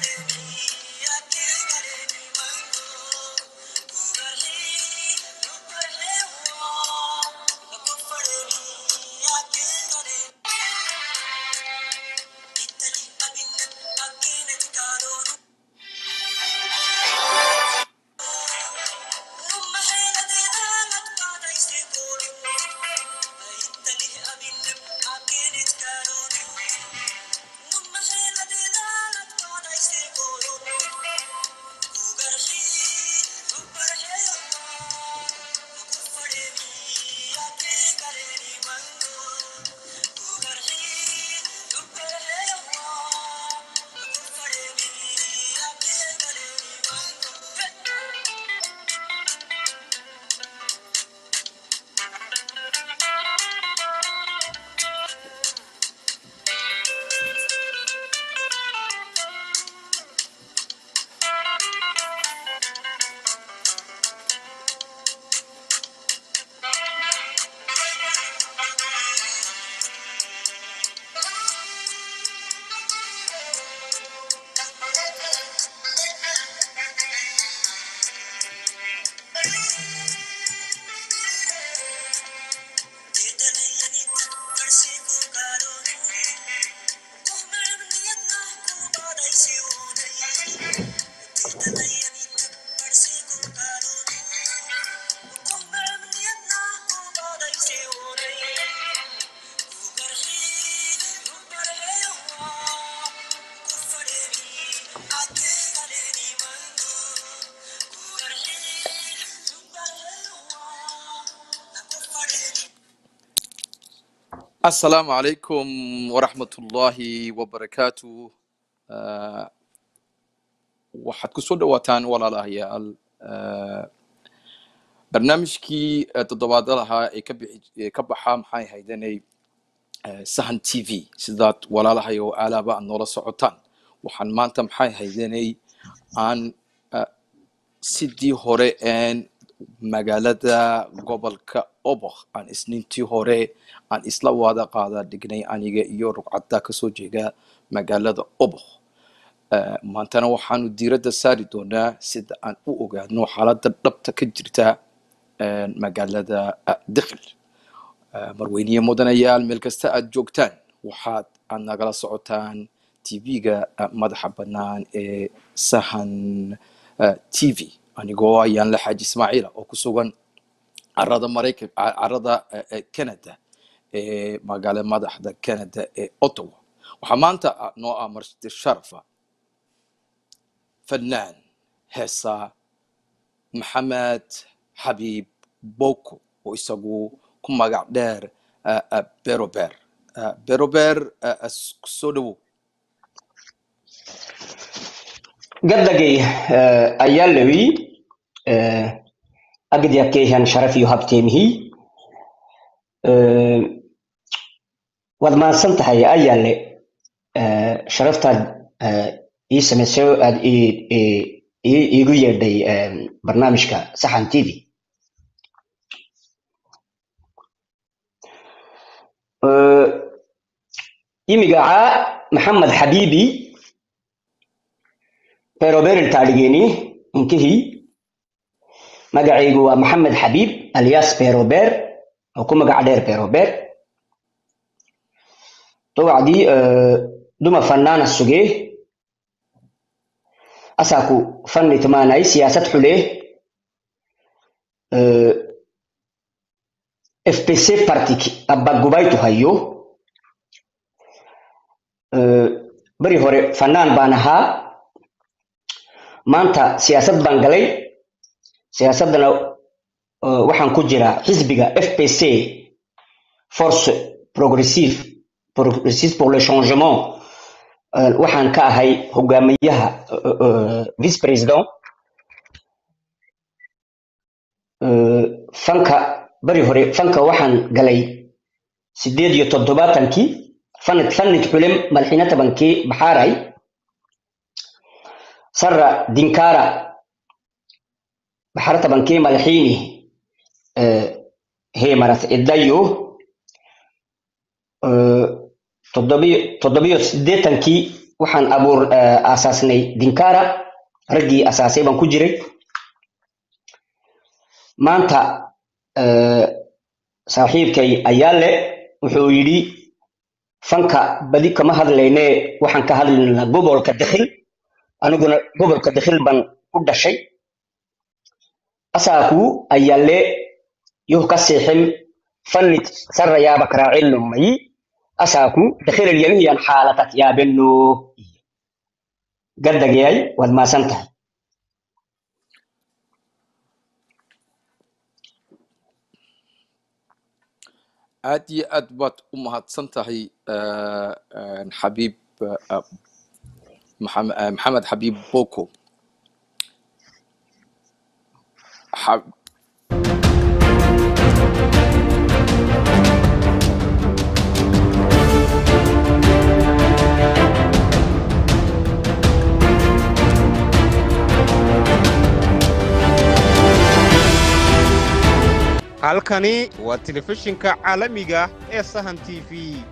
asalaamu calaykum waraxmatullaahi wabarakaatu Ah, waxaad ku soo dhowaataan walaalahayaal ah, barnaamijkii eh, toddobaadlaha ee ka bixi ee ka baxa maxay haydanay eh, sahan t v sidaad walaalahay oo aalaaba aad noola socotaan waxaan maanta maxay haydanay aan ah, sidii hore een magaalada gobolka oboh aan isniintii hore aan isla wada qaada dhignay aniga iyo rugcadda kasoo jeeda magaalada oboh Eh, maantana waxaanu diiradda saari doonaa sida aan u ogaano xaaladda dhabta ka jirta eh, magaalada ah, dikhil Eh, marweyniye mudanayaal meel kasta aad joogtaan waxaad aad nagala socotaan tv-ga madaxa bannaan ee sahan eh, t v anigoo ayaan la xaaji ismaaciila oo ku sugan carada maraykan ca- carada eh, eh, canada ee magaalo madaxda canada ee ottawa waxaa maanta ah- noo ah marti sharafa فنان heesa maxamed xabiib boko oo isagu ku magac dheer ah, ah, berober Ah, berober ah, ah, s- soo dhowow gaddagay eh, ayaa lewi eh, agdyakeehan sharafiyo habteemihii eh, waad mahadsan tahay ayaale eh, sharaftaad eh, ii samaysay oo aad ii- ii- ii- iigu yeedhay eh, barnaamijka saxan t v Eh, imigacaa maxamed xabiibi beroberin taadhigeeni inkihii magacaygu waa maxamed xabiib alias berober oo ku magac dheer berober dowacdii eh, duma fanaana sugee asaaku fanni tumaanay siyaasad xulee eh, fpc partik abbagubaytu hayo eh, beri hore fanaan baan ahaa maanta siyaasad baan galay siyaasaddana eh, waxaan ku jiraa xisbiga fpc force progressive progressive pour le changement Eh, waxaan ka ahay hogaamiyaha eh, eh, vice president Eh, fanka beri hore fanka waxaan galay sideed iyo toddobaatankii fanid fanid xulim malxina tabankii baxaaray sarra dinkara baxara tabankii malxiini eh, heemarat idayo eh, toddobiyo toddobiyo siddeetankii waxaan abuur eh, aasaasnay dinkara raggii asaasay baan ku jiray maanta eh, saaxiibkay ayaale wuxuu yidhi fanka badi kama hadlayne waxaan ka hadlaynaa gobolka dakhil aniguna gobolka dakhil baan ku dhashay asaaku ayaale yuh ka seexin fannit sarrayaaba karaacillumayi asaaku dakhilal yamihiyan xaalatat yaabeno gaddagayay waad maasan tahay aad iyo aad baad u mahadsan tahay eh, eh, xabiib eh, maxam- eh, maxamed xabiib boko Xa- halkani waa telefishinka caalamiga ee sahan t v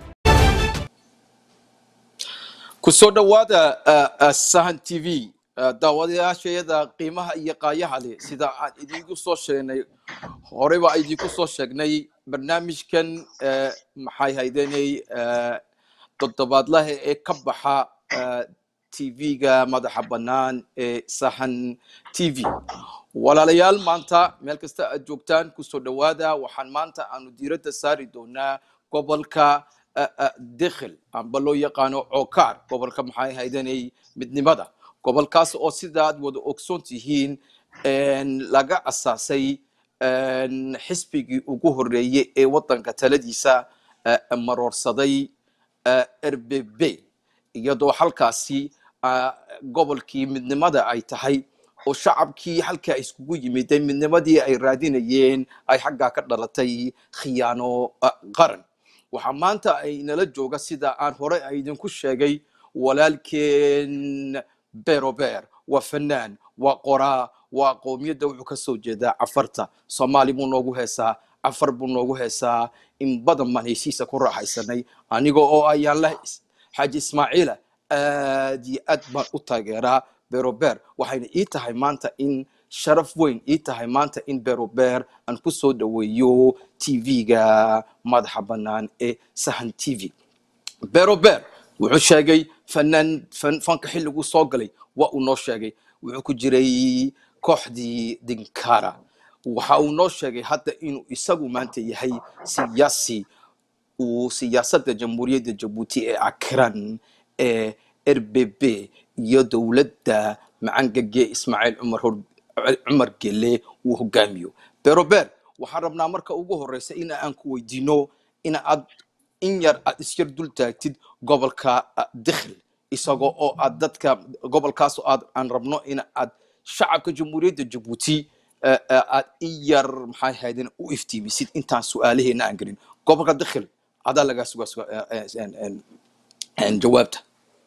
ku soo dhowaada uh, uh, sahan t v uh, daawadayaashayada qiimaha iyo qaayaha leh sida aan idiinku soo sheegnay horey baa idinku soo sheegnay barnaamijkan uh, maxay haydenay uh, toddobaadlaha ee ka baxa uh, tv-ga madaxa bannaan ee sahan t v walaalayaal maanta meel kasta aad joogtaan kusoo dhowaada waxaan maanta aanu diiradda saari doonaa gobolka uh, uh, dekhel amba loo yaqaano cookaar gobolka maxay haydanay midnimada gobolkaas oo sidaad wada ogsoon tihiin een, laga asaasay een, xisbigii ugu horeeyey ee wadanka taladiisa uh, maroorsaday uh, rbb iyadoo halkaasi uh, gobolkii midnimada ay tahay oo shacabkii halkaa iskugu yimiday midnimadii ay raadinayeen ay xaggaa ka dhalatay khiyaano uh, qaran waxaa maanta ay nala jooga sida aan hore idinku sheegay walaalkeen berober waa fanaan waa qoraa waa qowmiyadda wuxuu ka soo jeedaa cafarta soomaali buu noogu heesaa cafar buu noogu heesaa in badan baan heshiisa ku raaxaysanay aniga oo ayaan la xaaji ismaaciila aad iyo aad baan u taageeraa berober waxayna ii tahay maanta in sharaf weyn ii tahay maanta in berober aan ku soo dhoweeyo tv-ga madaxa bannaan ee sahan t v berober wuxuu sheegay fanaan fan- fanka xilliguu soo galay waa uu noo sheegay wuxuu ku jiray kooxdii dinkara waxa uu noo sheegay hadda inuu isagu maanta yahay siyaasi uu siyaasadda jamhuuriyadda jabuuti ee akiran ee rbb iyo dowladda macangage ismaaciil cumar hor cumar gele uu hogaamiyo berober waxaan rabnaa marka ugu horeysa in aan ku weydiino in aad in yar aad isyar dul taagtid gobolka ah, dekhel isagoo oo aad dadka gobolkaas oo aad aan rabno in aad shacabka jamhuuriyadda jabuuti eh, eh, aad in yar maxay haydeen u iftiimisid intaan su-aalaheena aan gelin gobolka dekhel adaa lagaa sugaa suga eh, eh, en- en- en jawaabta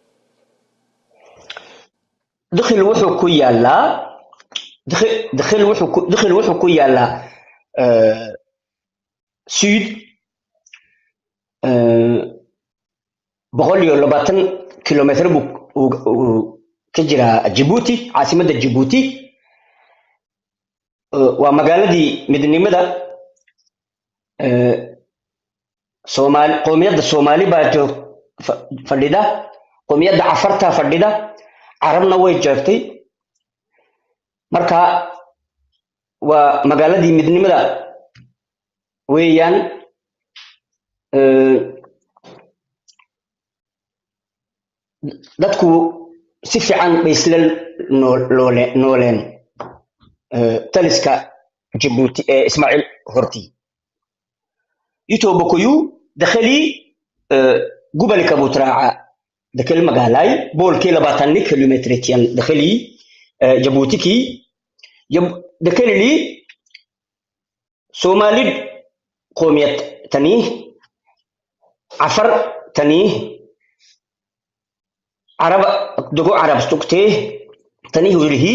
dakhil wuxuu ku yaalaa dakhil dakhil wuxuu ku dakhil wuxuu ku yaalaa eh, sud eh, boqol iyo labaatan kilomitr buu uu- uu ka jiraa Djibouti caasimadda Djibouti Eh, waa magaaladii midnimada eh, Soomaali qowmiyadda Soomaali baa joog fa- fadhida qowmiyadda Cafarta fadhida carabna way joogtay marka waa magaaladii midnimada weeyaan Eh, dadku si fiican bay isla noo- loole- nooleen Eh, taliska Djibouti ee Ismaaciil hortii Itoobokoyu dakhalii eh, gobolka Butraaca dakhal magaalay boolkii labaatanni kilometretiyan dakhalii eh, Djiboutikii Jab- dakhalili Soomaalid qoomiyad tanii Afar tanii Arab dogo Arab stuktee tanii hulihii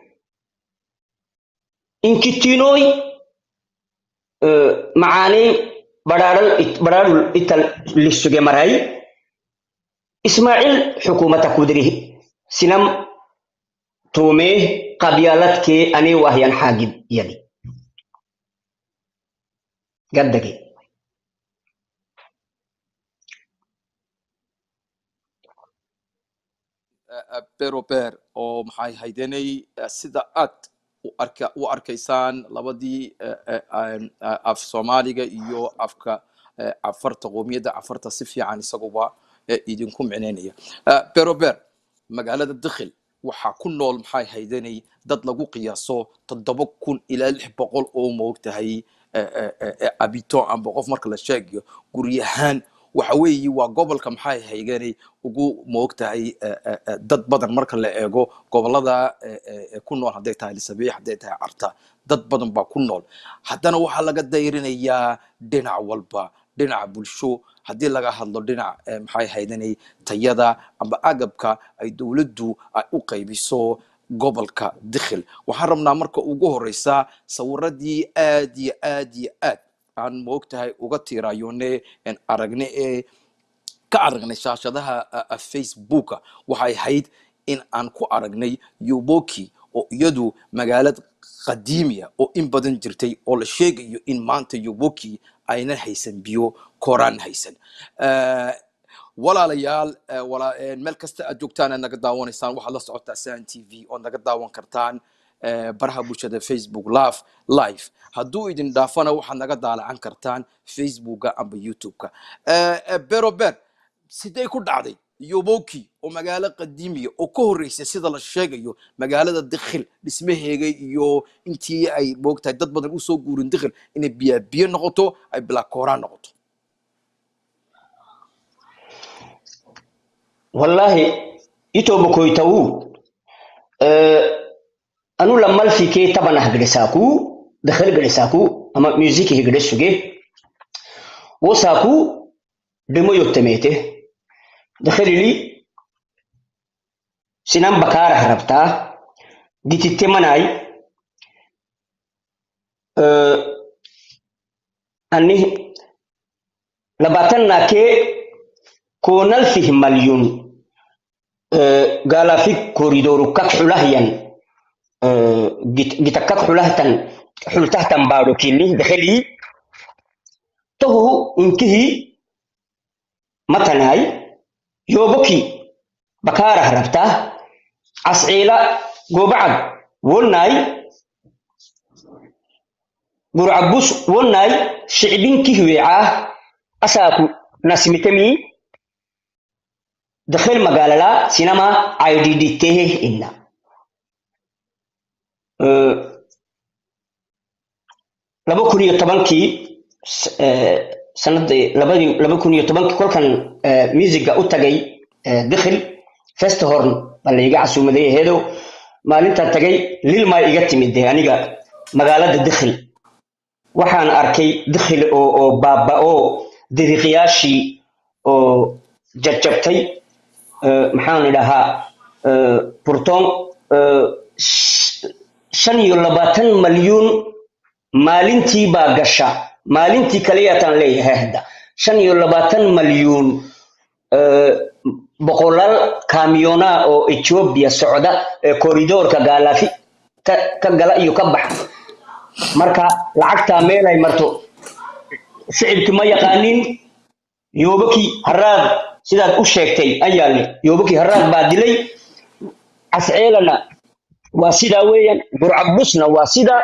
inkitinoy eh, macaanay badhaadhal it- badhaadhul ital lisuge maray ismaaciil xukuumata kudri sinam tuumee qabyaaladkee anii wahyan xaagib yali gaddage berober oo maxay haydanay sida aad u arka u arkaysaan labadii eh, eh, aan- ah, af soomaaliga iyo afka eh, cafarta qoomiyadda cafarta si fiican isaguba eh, idinku micnaynaya Eh, berober magaalada dikhil waxaa ku nool maxay haydanay dad lagu qiyaaso toddoba kun ilaa lix boqol oo moogtahay eh, eh, eh, eh, abito amba qof marka la sheegayo guryahaan waxa weeye waa gobolka maxay hayganay ugu moogtahay eh, eh, eh, dad badan marka la eego gobolada eh, eh, eh, ku nool hadday tahay lisabiix hadday tahay carta dad badan baa ku nool haddana waxaa laga dayrinayaa dhinac walba dhinaca bulsho haddii laga hadlo dhinac eh, maxay haydanay tayada amba agabka ay dowladdu ay u qaybiso gobolka dikhil waxaan rabnaa marka ugu horeysa sawiradii aad iyo aad iyo aad aan moogtahay uga tiiraayone en aragne ee ka aragnay shaashadaha uh, uh, facebooka waxay ahayd in aan ku aragnay yuboki oo iyadu magaalad qadiimiya oo in badan jirtay oo la sheegayo in maanta yuboki aynan haysan biyo koraan haysan Eh, walaalayaal eh, wala- eh, meel kasta aad joogtaan aad naga daawanaysaan waxaad la socotaa san t v ood naga daawan kartaan eh, baraha bulshada facebook live live hadduu idin dhaafana waxaad naga daalacan kartaan facebooka amba youtube-ka Eh, eh, bero ber sidee ku dhacday yoboki oo magaalo qadiimiya oo ka horreysay sida la sheegayo magaalada dikhil dhismaheega iyo intii ay moogtahay dad badan usoo guurin dikhil inay biyaa biyo noqoto ay bilaakooraan noqoto wallahi itobo koytawu anu lamal fike tabana hagdesaku dakhal gdesaku ama music higde suge wosaku demo yottemete dakhalili sinan bakara harabta gititte manai anni labatan nake konal fih malyun galafik koridoru kak xulahyan gita kak xulahtan xultahtan baado kili dakhali tohu inkihi matanai yoboki bakarah rabta asciila gobacad wonnai gurcabus wonnai shicbinkih weecaa asaaku nasmitemi dakhil magaalala sinama iddtehe inna laba kun iyo tobankii sanadii labadii laba kun iyo tobankii kolkan musiga u tagay dikhil festhorn baa la iga casuumaday aheedow maalintaa tagay lilmaa iga timid de aniga magaalada dikhil waxaan arkay dikhil oo oo baaba'o diriiqyaashii oo jajabtay maxaan idhahaa burton shan iyo labaatan malyuun maalintii baa gasha maalintii kaliyaataan leeyahay hadda shan iyo labaatan malyuun boqolaal kamiyona oo ethiopia socda ee koridoorka gaalafi ka gala iyo ka baxa marka lacagtaa meelay marto shicibki ma yaqaanin yoobaki haraad sidaad u sheegtay ayaale yoobaki haraad baa dilay casceelana waa sidaa weeyaan burcabusna waa sidaa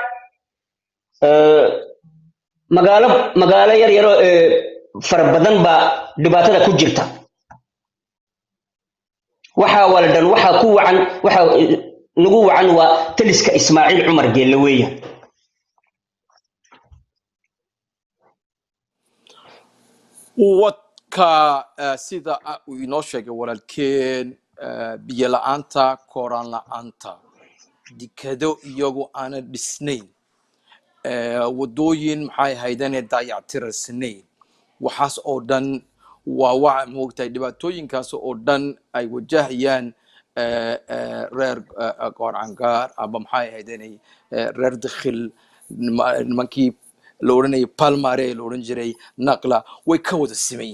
magaalo magaalo yar yaro fara badan baa dhibaatada ku jirta waxaa waladan waxaa ku wacan waxaa nagu wacan waa taliska ismaaciil cumar geelle weeyaan wadka eh, sida ah uu inoo sheegay walaalkeen eh, biyo la-aanta kooraan la-aanta dekado iyagu aanan dhisnayn eh, wadooyin maxay haydane daayactiraysnayn waxaas oo dhan waa waxa moogtahay dhibaatooyinkaas oo dhan ay wajahayaan eh, eh, reer eh, goorcangaar ama maxay haydane reer dikhil nima- nimankii la odhanayay palmare la odhan jiray naqla way ka wada siman yihiin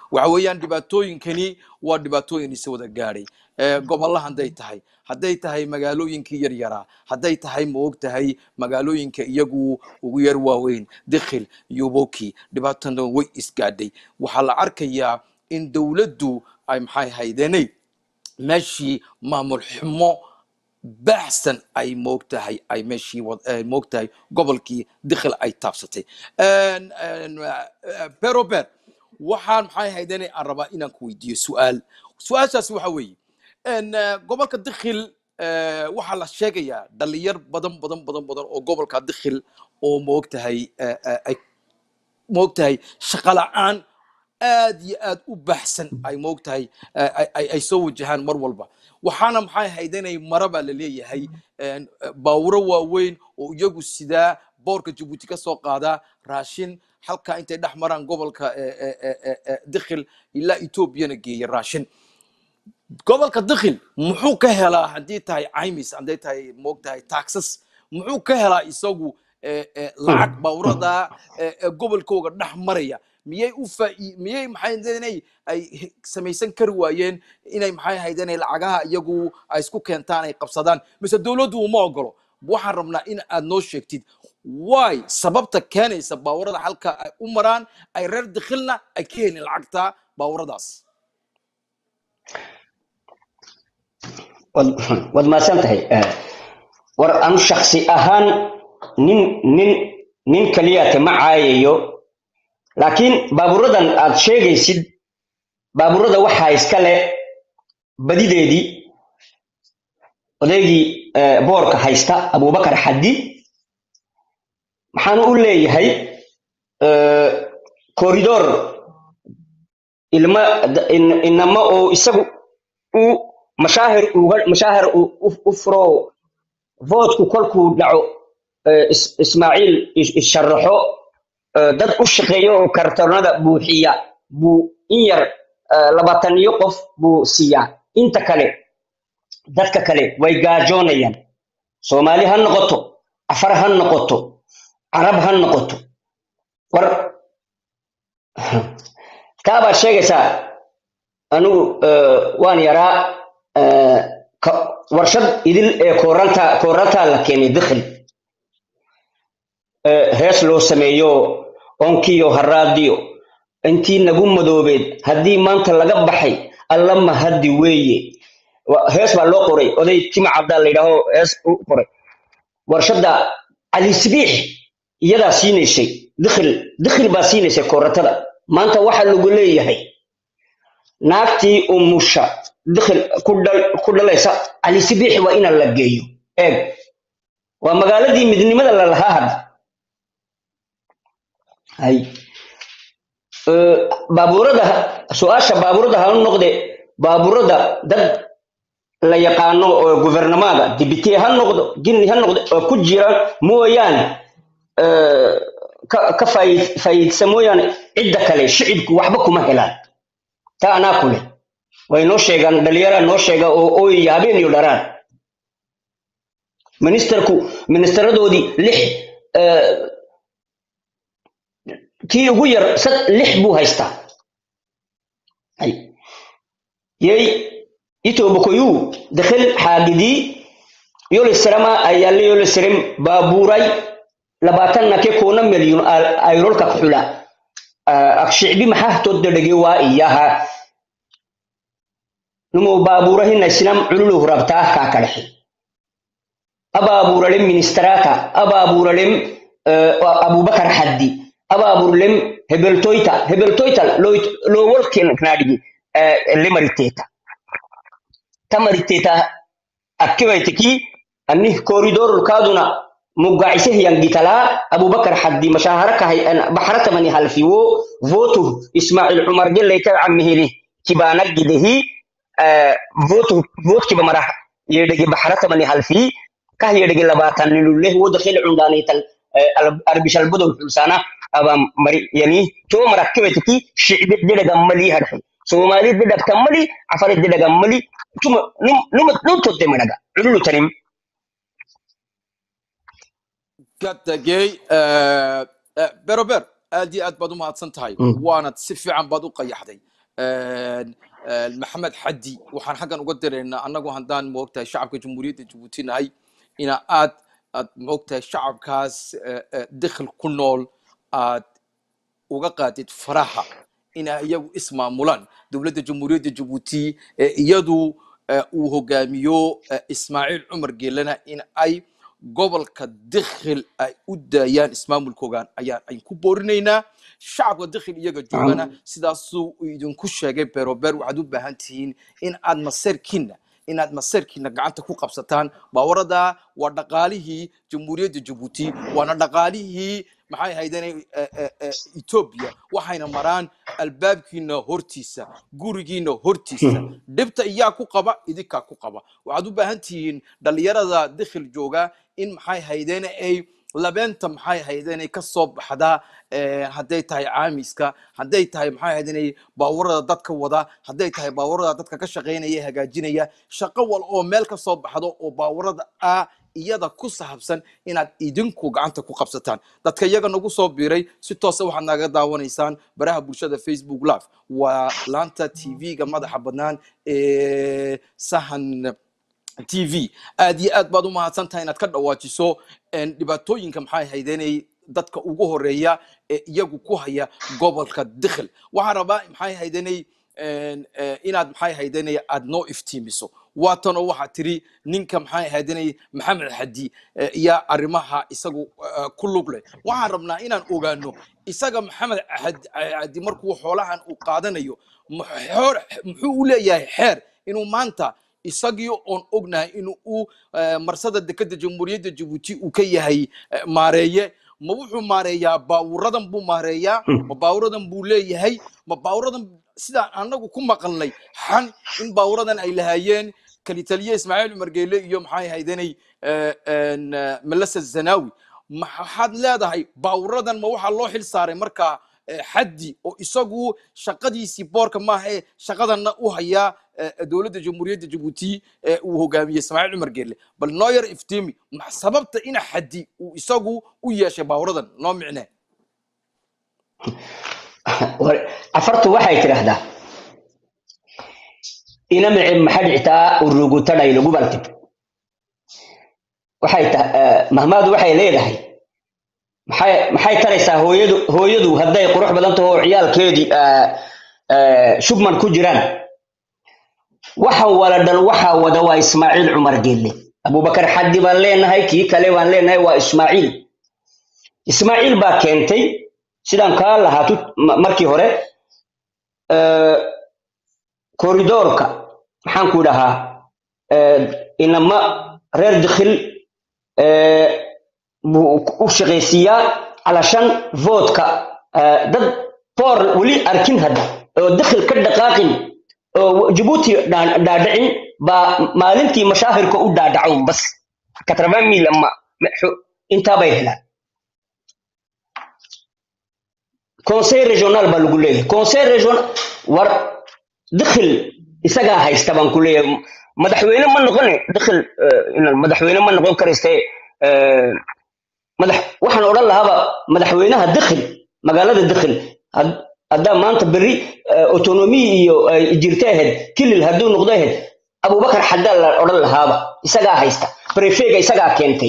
waxa weeyaan dhibaatooyinkani waa dhibaatooyin isa wada gaadhay Eh, gobolla hadday tahay hadday tahay magaalooyinkii yaryaraa hadday tahay ma og tahay magaalooyinka iyagu ugu yar waaweyn dikhil iyo boki dhibaatana way isgaadhay waxaa la arkayaa in dowladdu ay maxay haydenay meeshii maamul xumo baxsan ay moogtahay ay meeshii wad- ay moogtahay gobolkii dikhil ay taabsatay En- en, eh, perober waxaan maxay haydane aan rabaa inaan ku weydiiyo su-aal su-aashaasi waxa weeye En, eh, gobolka dikhil eh, waxaa la sheegayaa dhalinyar badan badan badan badan oo gobolka dikhil oo moogtahay eh, eh, ay moogtahay shaqo la'aan aad iyo aad u baxsan ay moogtahay eh, ay ay- ay soo wajahaan mar walba waxaana maxay haydanay mara baa la leeyahay en, eh, baawuro waaweyn oo iyagu sidaa boorka jabuuti ka soo qaadaa raashin halkaa intay dhex maraan gobolka eh, eh, eh, eh, eh, dikhil ilaa etoobiyana geeya raashin gobolka dikhil muxuu ka helaa haddii tahay caymis hadday tahay moogtahay taxes muxuu ka helaa isagu eh, eh, lacag bawrada eh, eh, gobolkooga dhex maraya miyay u faa- miyay maxay haydeenay ay he- samaysan kari waayeen inay maxay haydeenay lacagaha iyagu ay isku keentaan ay qabsadaan mise dowladdu uma ogolo waxaan rabnaa in aad noo sheegtid why sababta keenaysa baawarada halka ay u maraan ay reer dikhilna ay ka helin lacagta baawaradaas wad wad mahadsan tahay Eh, war anu shaksi ahaan nin nin nin kaliyaate ma caayayo laakiin baaburadan aad sheegaysid baaburada waxaa iska le badideedii odaygii eh, boorka haysta abubakar xaddi maxaanu u leeyahay eh, koridor ilma d- in- inama oo isagu u mashaahir uga mashaahir u u- u furo voodku kolkuu dhaco eh, Is- ismaaciil is- issharaxo eh, dad u shaqeeya oo kartoonada buuxiya buu in yar eh, labaatan iyo qof buu siiyaa inta kale dadka kale way gaajoonayaan soomaali ha noqoto afar ha noqoto carab ha noqoto war taa baad sheegaysaa anigu eh, waan yaraa eh, ka- warshad idil ee kooranta koorantaa la keenay dikhil eh, hees loo sameeyo onkiyo haraadiyo intii nagu madoobeed haddii maanta laga baxay alla mahadi weeye Wa- hees baa loo qoray oday tima cabdaa la yidhaaho hees u qoray warshadda cali sibiix iyadaa siinaysay dikhil dikhil baa siinaysay kooratada maanta waxaa lagu leeyahay naagtii umusha dikhil ku dhal- ku dhalaysa cali sibiixi waa ina la geeyo eeg waa magaaladii midnimada la lahaa hadda hay Eh, baabuurada su-aasha baabuurada hala noqde baabuurada dad la yaqaano oo guvernamaada dibite ha noqdo gini ha noqdo oo ku jira mooyaane eh, ka ka faa'iid- faa'iidsa mooyaane cidda kale shicibku waxba kuma helaan taa anaa kule way noo sheegaan dhalinyara noo sheega oo ooyaya habeen iyo dharaan ministerku ministeradoodii lix eh, kii ugu yar sad lix buu haystaa Hay. yey itobokoyu dakhil xaagidii yolisarama ayaale yolisarem baabuuray labaatanna ke koona milyun ayrolka kuxula ak shicbi maxaa toddadhege waa iyaha numo baabuurahina islam cululu rabtaa kaa kadhaxe abaabuuralem ministeraata abaabuuralem abubakar xaddi abaabuuralem hebeltoyta hebeltoyta lowolkenadhigi limariteta tamariteta akkibayteki anni koridorulkaaduna mugacisehyangitalaa abubakar xaddi mashaharakahay baxratamani halfiwo votu ismail cumar gelayta camihili kibaanagidehi votu votkiba marah yedhege baxratamani halfii kah yedhege labaataniluleh wodakhil cundaanaytal arbishalbodol xulsana aba mari yani to marakkibayteki shicbi dedhaga malii hadhe soomali dedhagta mali afare dedhaga mali tuma numa nuntodde madhaga cululutanim katagey berober aad iyo aad baad u mahadsan tahay waanad si fiican baad u qayaxday een, een, maxamed xaddi waxaan xaggan uga diraynaa annagu haddaan moogtahay shacabka jamhuuriyadda jabuuti nahay ina aad aad moogtahay shacabkaas eh, eh, dakhil ku nool aad uga qaadid faraha ina iyagu ismaamulaan dowladda jamhuuriyadda jabuuti ee iyadu eh, uu hogaamiyo eh, ismaaciil cumar geelana in ay gobolka dakhil ay u daayaan ismaamulkoogan ayaan ayn ku boorinaynaa shacabka dakhil iyaga joogana sidaasuu idinku sheegay berober waxaad u baahan tihiin in aad maseerkiina inaad maseerkiina gacanta ku qabsataan baawarada waa dhaqaalihii jamhuuriyadda jabuuti waana dhaqaalihii maxay ahaydeen etoobiya waxayna maraan albaabkiina hortiisa gurigiina hortiisa dhibta iyaa ku qaba idinkaa ku qaba waxaad u baahan tihiin dhalinyarada dakhil jooga in maxay ahaydeen ay labeenta maxay ahaydeen ka soo baxda eh, hadday tahay caamiska hadday tahay maxay ahaydeen baawarada dadka wada hadday tahay baawarada dadka ka shaqaynaya hagaajinaya shaqo wal oo meel ka soo baxdo oo baawarada ah iyada ku saabsan inaad idinku gacanta ku qabsataan dadka iyaga nagu soo biiray si toosa waxaad naga daawanaysaan baraha bulshada facebook live waa laanta tv-ga madaxa bannaan ee sahan tv aad iyo aad baad u mahadsan tahay inaad ka dhawaajiso een, dhibaatooyinka maxay haydeenay dadka ugu horeeya ee iyagu ku haya gobolka dakhil waxaan rabaa maxay haydanay inaad maxay haydanay aad noo iftiimiso waatanoo waxaa tiri ninka maxay haydanay maxamed xadi eh, iyo arrimaha isagu eh, ku lug leh waxaan rabnaa inaan ogaano isaga maxamed Xad- xadi markuu xoolahan uu qaadanayo mu- xoor- muxuu u leeyahay xeer inuu maanta isagii oon ognahay in uu eh, marsada dekeda jamhuuriyadda jabuuti uu ka yahay eh, maareeye ma wuxuu maareeyaa baawuradan buu maareeyaa ma baawuradan buu leeyahay ma baawuradan sidaan anagu ku maqalnay xan in baawuradan ay lahaayeen kalitaliye ismaaciil cumar geele iyo maxay haydanay malasa zanawi maxaad leedahay baawuradan ma waxaa loo xil saaray markaa eh, xaddi oo isagu shaqadiisii boorka maaha ee shaqadanna u hayaa eh, dowladda jamhuuriyadda jabuuti ee uu hogaamiyey ismaaciil cumar geele bal noo yar iftiimi ma- sababta ina xaddi uu isagu u yeeshay baawuradan noo micnee War- afartu waxay tidhaahdaa ina mici maxad xitaa urugutadhay lagu baltib waxay ta mahmaadu waxay leedahay maxay maxay taraysaa hooyadu hooyadu hadday qurux badan taho oo ciyaalkeedii ah, ah, shubman ku jiraan waxa wala dhan waxa wada waa ismaaciil cumar geelle abubakar xaddi baan leenahay kii kale baan leenahay waa ismaaciil ismaaciil baa keentay sidaan kaa lahaa tu- ma- markii hore eh, koridoorka maxaan ku dhahaa eh, inama reer dikhil eh, buu u shaqaysiiyaa calashan voodka eh, dad boor weli arkin hadda oo dikhil ka dhaqaaqin oo jabuuti dhaa- dhaadhicin baa maalintii mashaahirka u dhaadhaco bas katraban mil ama intaabay helaan conseil régional baa lagu leeyahay conseil regional war dakhil isagaa haysta baan ku leeyahay madaxweyne ma noqone dakhil eh, ina- madaxweyne ma noqon karayste eh, madax waxaan odhan lahaaba madaxweynaha dakhil magaalada dakhil had- haddaa maanta berri eh, autonomy iyo ay jirta ahayd kilil hadduu noqdo ahayd abubakar xaddaa la odhan lahaaba isagaa haysta prefega isagaa keentay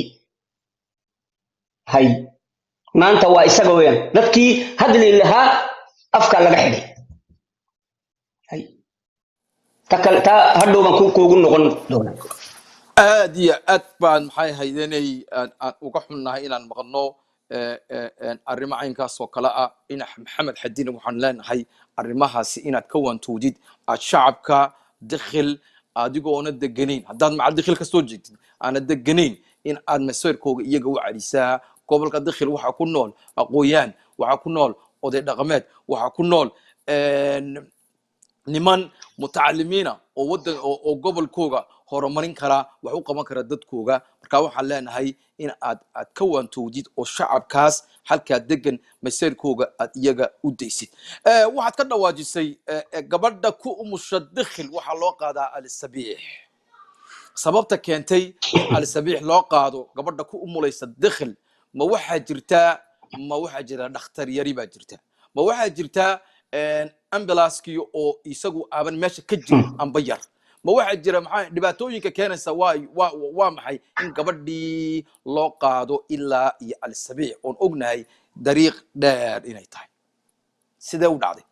hay maanta waa isaga weeyaan dadkii hadli lahaa afka laga xidhay hay ta kale taa hadhow baan ku- kuugu noqon doonaa aad iyo aad baan maxay haydanay aan aan uga xunnahay inaan maqno eh, eh, eh, arrimo caynkaas oo kale ah in maxamed xadina waxaan leenahay arrimahaasi inaad ka wantoodid aad shacabka dakhil adigoona deganayn haddaad macal dakhil kasoo jeedid aana deganayn in aad maseerkooga iyaga u celisaa gobolka dakhil waxaa ku nool aqooyaan waxaa ku nool oday dhaqameed waxaa ku nool een, niman mutacalimiina oo wadan oo, oo gobolkooga horumarin kara wax u qaban kara dadkooga marka waxaan leenahay in aad aad ka waantoodid oo shacabkaas halkaa degan maseerkooga aad iyaga u daysid Eh, waxaad ka dhawaajisay eh, eh, gabadha ku umusha dakhil waxaa loo qaadaa alisabiix sababta keentay in alisabiix loo qaado gabadha ku umulaysa dakhil ma waxaa jirtaa ma waxaa jira dhakhtar yari baa jirta ma waxaa jirtaa ambulanskii oo isagu aaban meesha ka jirin amba yar ma waxaa jira maxaa dhibaatooyinka keenaysa waa waa waa maxay in gabadhii loo qaado ilaa iyo alsabiic oon ognahay dariiq dheer inay tahay sidee u dhacday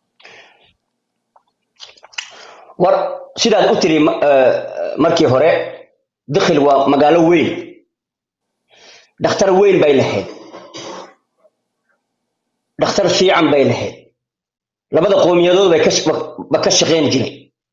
war sidaad u tiri ma- eh, markii hore dikhil waa magaalo weyn dhakhtar weyn bay lahayd dhakhtar fiican bay lahayd labada qowmiyadood bay ka sh- ba ka shaqayn jiray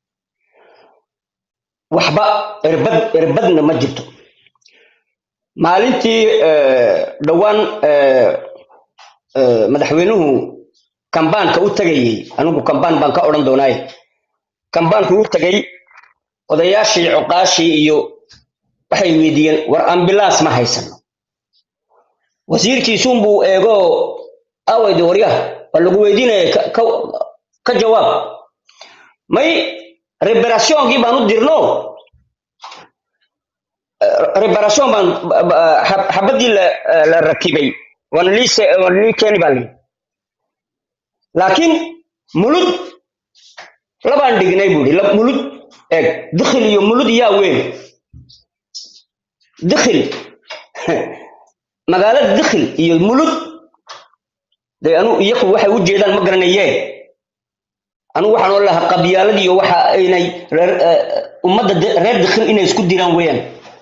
waxba irbad irbadna ma jirto maalintii eh, dhowaan eh, eh, madaxweynuhu kambaanka u tagayey anigu kambaan baan ka odhan doonaaye kambaanku u tagay odayaashii cuqaashii iyo waxay weydiiyeen war ambulance ma haysano wasiirkiisuunbuu eego awayde waryaha waa lagu weydiinaya ka, ka, ka jawaab may reparatioonkii baan u dirno reparation baan ba- ba- xab- xabadii la, la rakibay waana lii se- waana lii keeni baa lii laakiin mulud labaan dhignay buuri lab- mulud eeg dikhil iyo mulud yaa weyn dikhil magaalada dikhil iyo mulud de anu iyaku waxay u jeedaan ma garanayeen anu waxaan oo lahaa qabyaalad iyo waxa inay reer eh, ummadda de- reer dikhil inay isku diraan weeyaan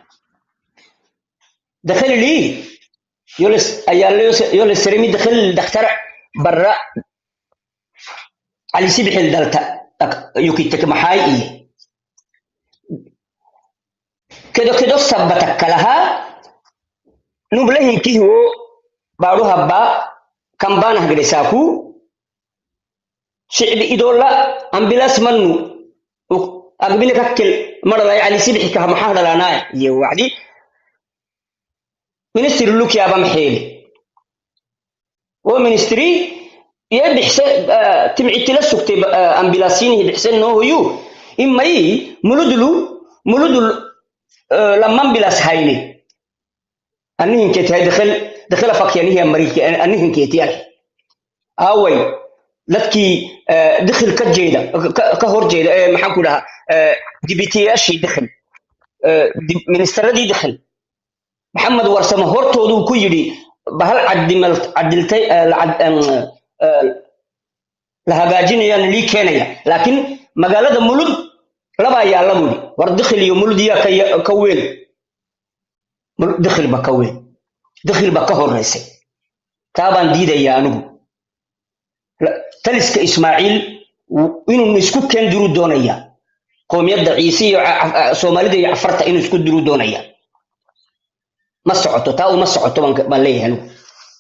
dakhil lii yoles ayaa yoles seremi dakhil dakhtar barra علي سبح الدلتا يوكي تكمحاي إيه كدو كدو سبتك لها نبلهم كيهو بارو هبا كمبانا هجرساكو شعب إدولا أمبلاس منو أقبلك أكل مرة لا علي سبح كهمحا لنا يوعدي ministry look yaaba maxeeli oo ministry iyo bixse timcitila sugtay ambilaasinihi bixse noohoyu imay muludulu muludul lamambilas hayni anihinkeeti hay dakhil dakhila fakyanihi amariki anihinkeeti ah aaway dadkii dakhil ka jeeda ka- ka hor jeeda ee maxaan ku dhahaa dibitiyaashii dakhil ministeradii dakhil maxamed warsamo hortooduu ku yidhi bahal cadimal cadiltay eh, la cad- em, eh, la hagaajinayana lii keenaya laakiin magaalada mulud labaa yaalla buuri war dikhil iyo mulud yaa ka ya- ka weyn Mul- dikhil ba ka weyn dikhil ba ka horeysay taa baan diidayaa anigu La- taliska ismaaciil w- inuu isku keen diruu doonaya qoomiyadda ciise iyo ca- ca- soomaalida iyo cafarta inuu isku diruu doonaya ma socoto taa uma socoto baan ka- baan leeyahay anigu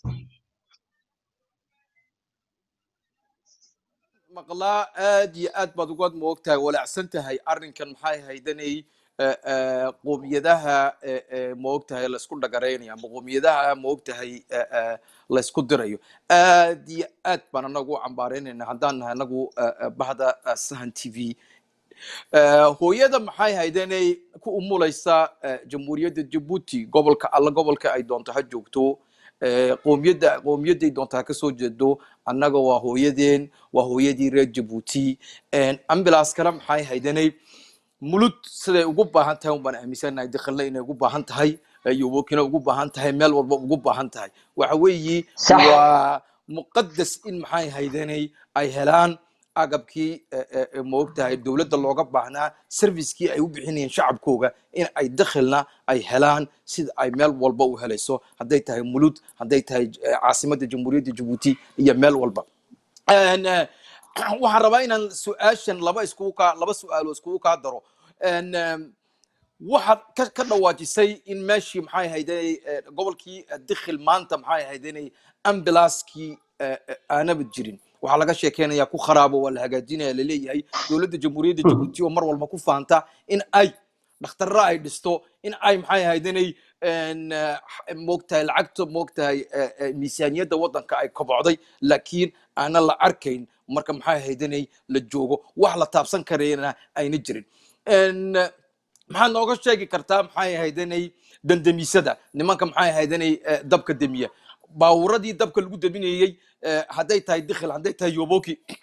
maqlaa aad iyo aad baad uga moogtahay walaacsan tahay arrinkan maxay haydanay qoomiyadaha eh, eh, moogtahay laysku dhagaraynayo ama qoomiyadaha moogtahay eh, eh, laysku dirayo aad iyo aad baan anagu u cambaaraynayna haddaan nahay anagu eh, eh, bahda eh, sahan t v Eh, hooyada maxay haydanay ku umulaysa eh, jamhuuriyadda jabuuti gobolka alla gobolka ay doonto ha joogto eh, qoomiyadda qoomiyadday doonto ha kasoo jeedo annaga waa hooyadeen waa hooyadii reer jabuuti ambulance kale maxay haydanay mulud siday ugu baahan tahay un baan aaminsanahay dikhilna inay ugu baahan tahay eh, yobokina ugu baahan tahay meel walba ugu baahan tahay waxa weeyi Sax. waa muqadas in maxay haydanay ay helaan agabkii eh, eh, eh, maogtahay dowladda looga baahnaa servicekii ay u bixinayeen shacabkooga in ay dakhilna ay helaan sida ay meel walba u helayso hadday tahay mulud hadday tahay eh, caasimadda jamhuuriyadda jabuuti iyo meel walba En, eh, waxaan rabaa inaan su-aashan laba iskugu kaa laba su-aalo iskugu kaa daro En, em, waxaad ka ka dhawaajisay in meeshii maxay hayday gobolkii eh, dikhil maanta maxay haydanay ambulanskii aanaba jirin waxaa laga sheekeynaya ku kharaabo waa la hagaajinaya laleeyahay dowladda jamhuuriyadda jabuuti oo mar walba ku faanta in ay dhakhtarra ay dhisto in ay maxay haydanay moogtahay lacagta moogtahay eh, eh, miisaaniyadda waddanka ay kobocday laakiin aanan la arkayn marka maxay haydanay la joogo wax la taabsan karayna ayna jirin En, eh, maxaad nooga sheegi kartaa maxay haydanay dandamiisada nimanka maxay haydanay eh, dabka demiya baabuuradii dabka lagu deminayey eh, hadday tahay dikhil hadday tahay yoboki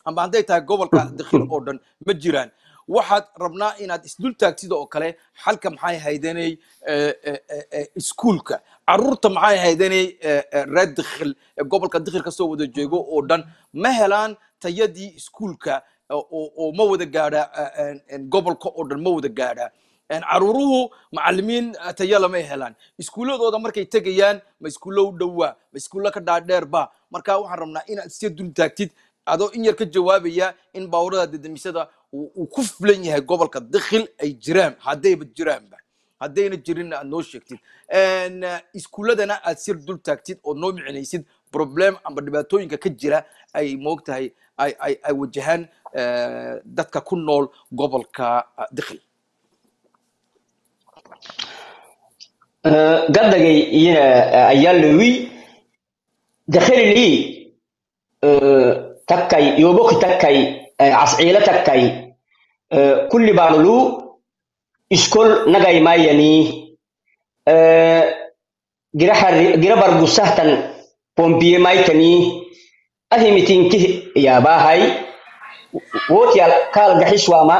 amba hadday tahay gobolka dakhil oo dhan ma jiraan waxaad rabnaa inaad isdul taagtid oo kale xalka maxay haydanay iskuulka caruurta maxay haydanay reer dakhil ee gobolka dakhil kasoo wada jeego oo dhan ma helaan tayadii iskuulka oo oo ma wada gaadha gobolka oo dhan ma wada gaadha caruuruhu macalimiin tayo lama helaan iskuuladooda markay tegayaan ma iskuulo u dhowaa ma iskuulo ka dhaadheerba marka waxaan rabnaa inaad iska dul taagtid adoo in yar ka jawaabaya in baawurada dedamisada uu ku fulan yahay gobolka dakhil ay jiraan haddayba jiraanba haddayna jirinna aad noo sheegtid iskuuladana aad sir dul taagtid oo noo micinaysid problem amba dhibaatooyinka ka jira ay moogtahay ay ay ay wajahaan dadka ku nool gobolka dakhil gaddagay iyana ayaa lewi dakhilili takkay yoboki takkay casciila takkay kulli baanulu iskol nagay mayani gira bargusahtan pompiye maytani ahimitinki yaabahay wotyal kaal gaxiswaama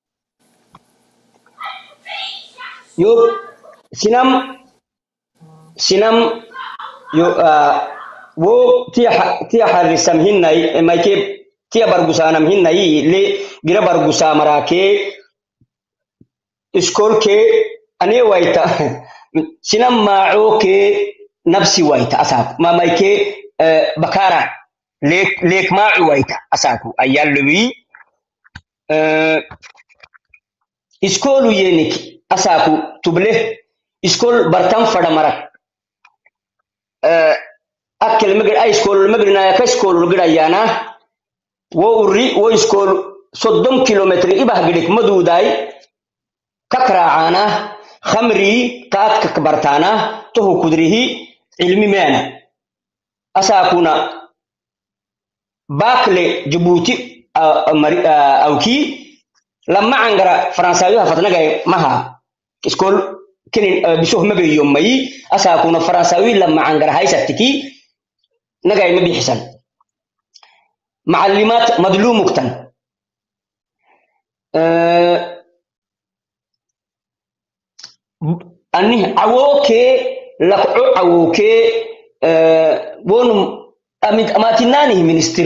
yo sinam sinam yo wo tiya tiya harrisam hinnay mayke tiya bargusaanam hinnay le gira bargusaa maraake iskolke ane wayta sinam maacoke nabsi wayta asaaku mamayke bakara leek leek maacu wayta asaaku ayallowi iskolu yenik asaaku tuble iskol bartan fada marak akkel magir a iskol magrinaya ka iskol gidayana wo urri wo iskol soddon kilometri ibah gidik maduuday kakraacana khamri kaadka bartaana toho kudrihi cilmi meena asaakuna baakle jabuuti awki lama cangara faransaayuha fatnagay maha iskol kinin bisoh magayo mayi asaakuna faransawi lama cangara haysatiki nagay ma bixisan macallimaat madluumugtan anih cawokee lakco cawokee wonum amatinanihi ministir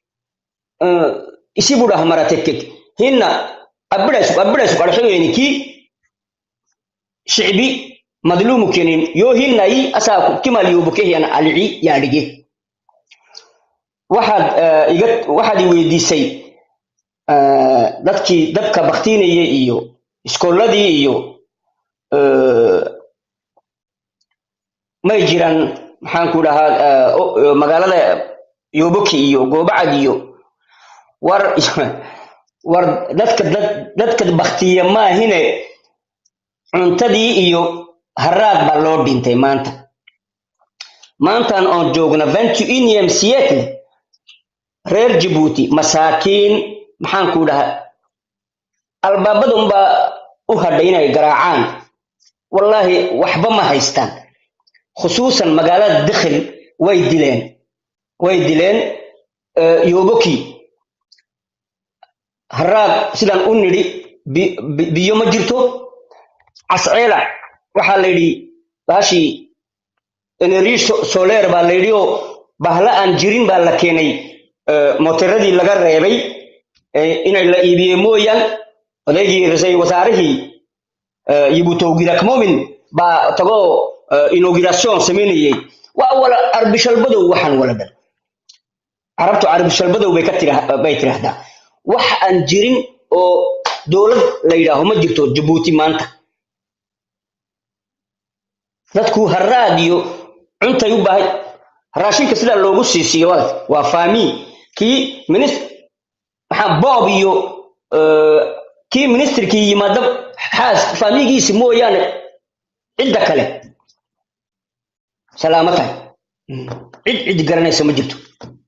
isi budah maratekkek hinna abbidaysuk abbidaysuk adhoyeniki shicbi madluumu kenin yoo hinnayi asaaku kimal yobokehiyan alici yaadhige waxaad iga waxaad i weydiisay dadkii dabka baktiinaya iyo iskoolladii iyo may jiraan maxaan ku dhahaa magaalada yoboki iyo goobacad iyo war war dadka dadka baktiya maahine cuntadii iyo haraad baa loo dhintay maanta maantan oon joogna ventu unium siyetle reer jabuuti masaakiin maxaan ku dhahaa albaabadun baa u hadhay inay garaacaan wallaahi waxba ma haystaan khusuusan magaalada dakhil way dileen way dileen yoboki haraad sidaan u nidhi biyo ma jirto casceela waxaa la yidhi baashii energy soler baa la yidhi oo bahla aan jirin baa la keenay moteradii laga reebay inay la iibiye mooyaan odaygii rasay wasaarihii yibutowgirakmomin baa tagoo inauguration samaynayey waa wala arbishalbadow waxaan wala dhan carabtu arbishalbadow bay ka bay tiraahdaa wax aan jirin oo dowlad la yidhaaho ma jirto jabuuti maanta dadku haraad iyo cuntay u baahay raashinka sidaa loogu siisiyo waa faami kii minist maxaa boob iyo kii ministrkii yimaada xaas faamigiisi mooyaane cidda kale salaamo tahay cid cid garanaysa ma jirto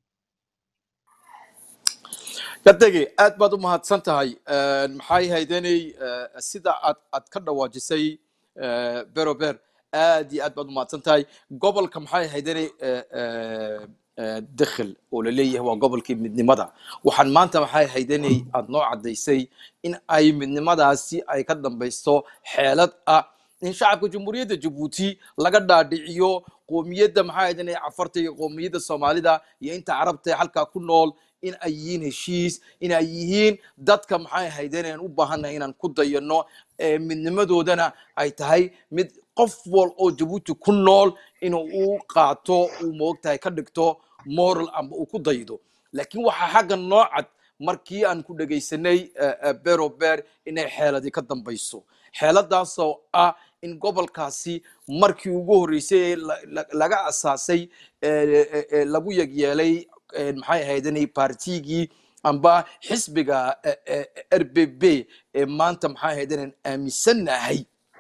gadagi aad baad u mahadsan tahay maxay haydanay sida aad aad ka dhawaajisay berober aad iyo aad baad u mahadsan tahay gobolka maxay haydanay eh, dakhil oo la leeyahay waa gobolkii midnimada waxaan maanta maxay ahayd inay aada noo caddaysay in ay midnimadaasi ay ka dambaysto xeelad ah in shacabka jamhuuriyadda jabuuti laga dhaadhiciyo qoomiyadda maxay ahayd inay cafarta iyo qoomiyadda soomaalida iyo inta carabta ee halkaa ku nool in ay yihiin heshiis in ay yihiin dadka maxay ahayd inaan u baahannahay inaan ku dayano ee midnimadoodana ay tahay mid qof wal oo jabuuti ku nool inuu u qaato uu moogtahay ka dhigto moral amba uu ku daydo laakiin waxaa xagga noo cad markii aan ku dhegaysanay eh, eh, bero ber inay xeeladii ka dambayso xeeladaasoo ah in gobolkaasi markii ugu horreysay ee la- la- laga asaasay eh, eh, eh, lagu yegyeelay eh, maxay ahayd inay partigii amba xisbiga eh, eh, r b b ee maanta maxay ahayd inaan aaminsannahay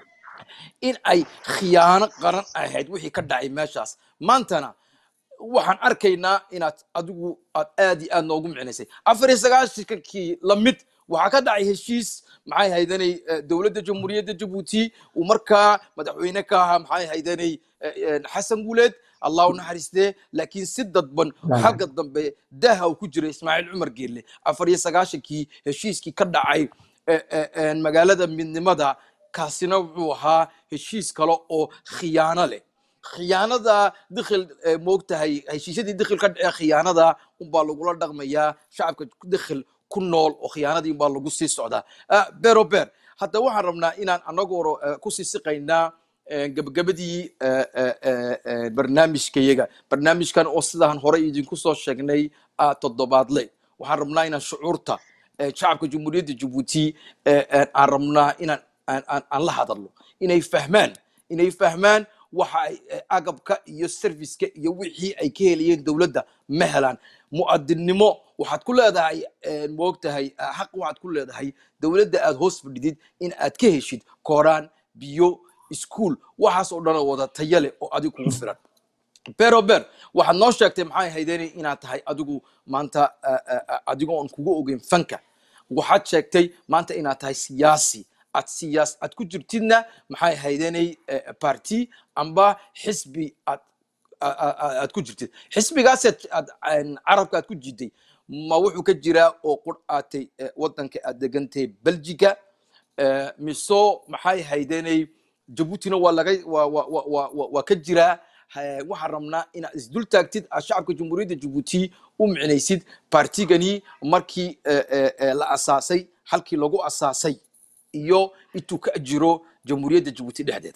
in ay khiyaano qaran ahayd wixii ka dhacay meeshaas maantana waxaan arkaynaa inaad adigu aad aad iyo aad noogu micnaysay afar iyo sagaashankii lamid waxaa ka dhacay heshiis maxay haydanay dowladda jamhuuriyadda jabuuti uu markaa madaxweyne ka ahaa maxay haydanay xasan guuleed allah u naxariistee laakiin si dadban xagga dambe daha uu ku jira ismaaciil cumar geelle afar iyo sagaashankii heshiiskii ka dhacay eh, eh, eh, magaalada midnimada kaasina wuxuu ahaa heshiis kale oo khiyaano leh khiyaanada dikhil eh, moogtahay heshiisyadii dikhil ka dhacee khiyaanada unbaa lagula dhaqmayaa shacabka dikhil ku nool oo khiyaanadii unbaa lagu sii socdaa Ah, bero ber hadda waxaan rabnaa inaan anagoo eh, kusii siqaynaa eh, gabagabadii eh, eh, eh, eh, barnaamijkayaga barnaamijkan oo sidaan hore idinku soo sheegnay ah, toddobaadle waxaan rabnaa inaan shucuurta eh, shacabka jamhuuriyadda jabuuti eh, eh, aan rabnaa inaan aan aan- aan la hadalno inay fahmaan inay fahmaan waxa ay eh, agabka iyo serviceka iyo wixii ay ka helayeen dowladda ma helaan mu'adinnimo waxaad ku leedahay eh, moogtahay eh, xaq waxaad ku leedahay dowladda aad hoos fadhidid in aad ka heshid kooraan biyo iskuul waxaas oo dhan oo wada tayo leh oo adiga kugu filan bero ber waxaad noo sheegtay maxay haydeen inaad tahay adigu maanta eh, eh, eh, adigoo aan kugu ogeyn fanka waxaad sheegtay maanta inaad tahay siyaasi aad siyaas aad ku jirtidna maxay haydenay party amba xisbi aad a- a- a- aad ku jirtid xisbigaas aad aad- aan carabka aad ku jiday ma wuxuu ka jiraa oo qur aatay eh, wadanka aad degantahay belgiga eh, miso maxay haydenay jabuutina waa laga waa waa waa waa waa- waa ka jiraa Ha- waxaan rabnaa inaad isdul taagtid aad shacabka jamhuuriyadda jabuuti u micnaysid partigani markii eh, eh, eh, la asaasay halkii lagu asaasay iyo intuu ka jiro jamhuuriyadda jabuuti dhexdeeda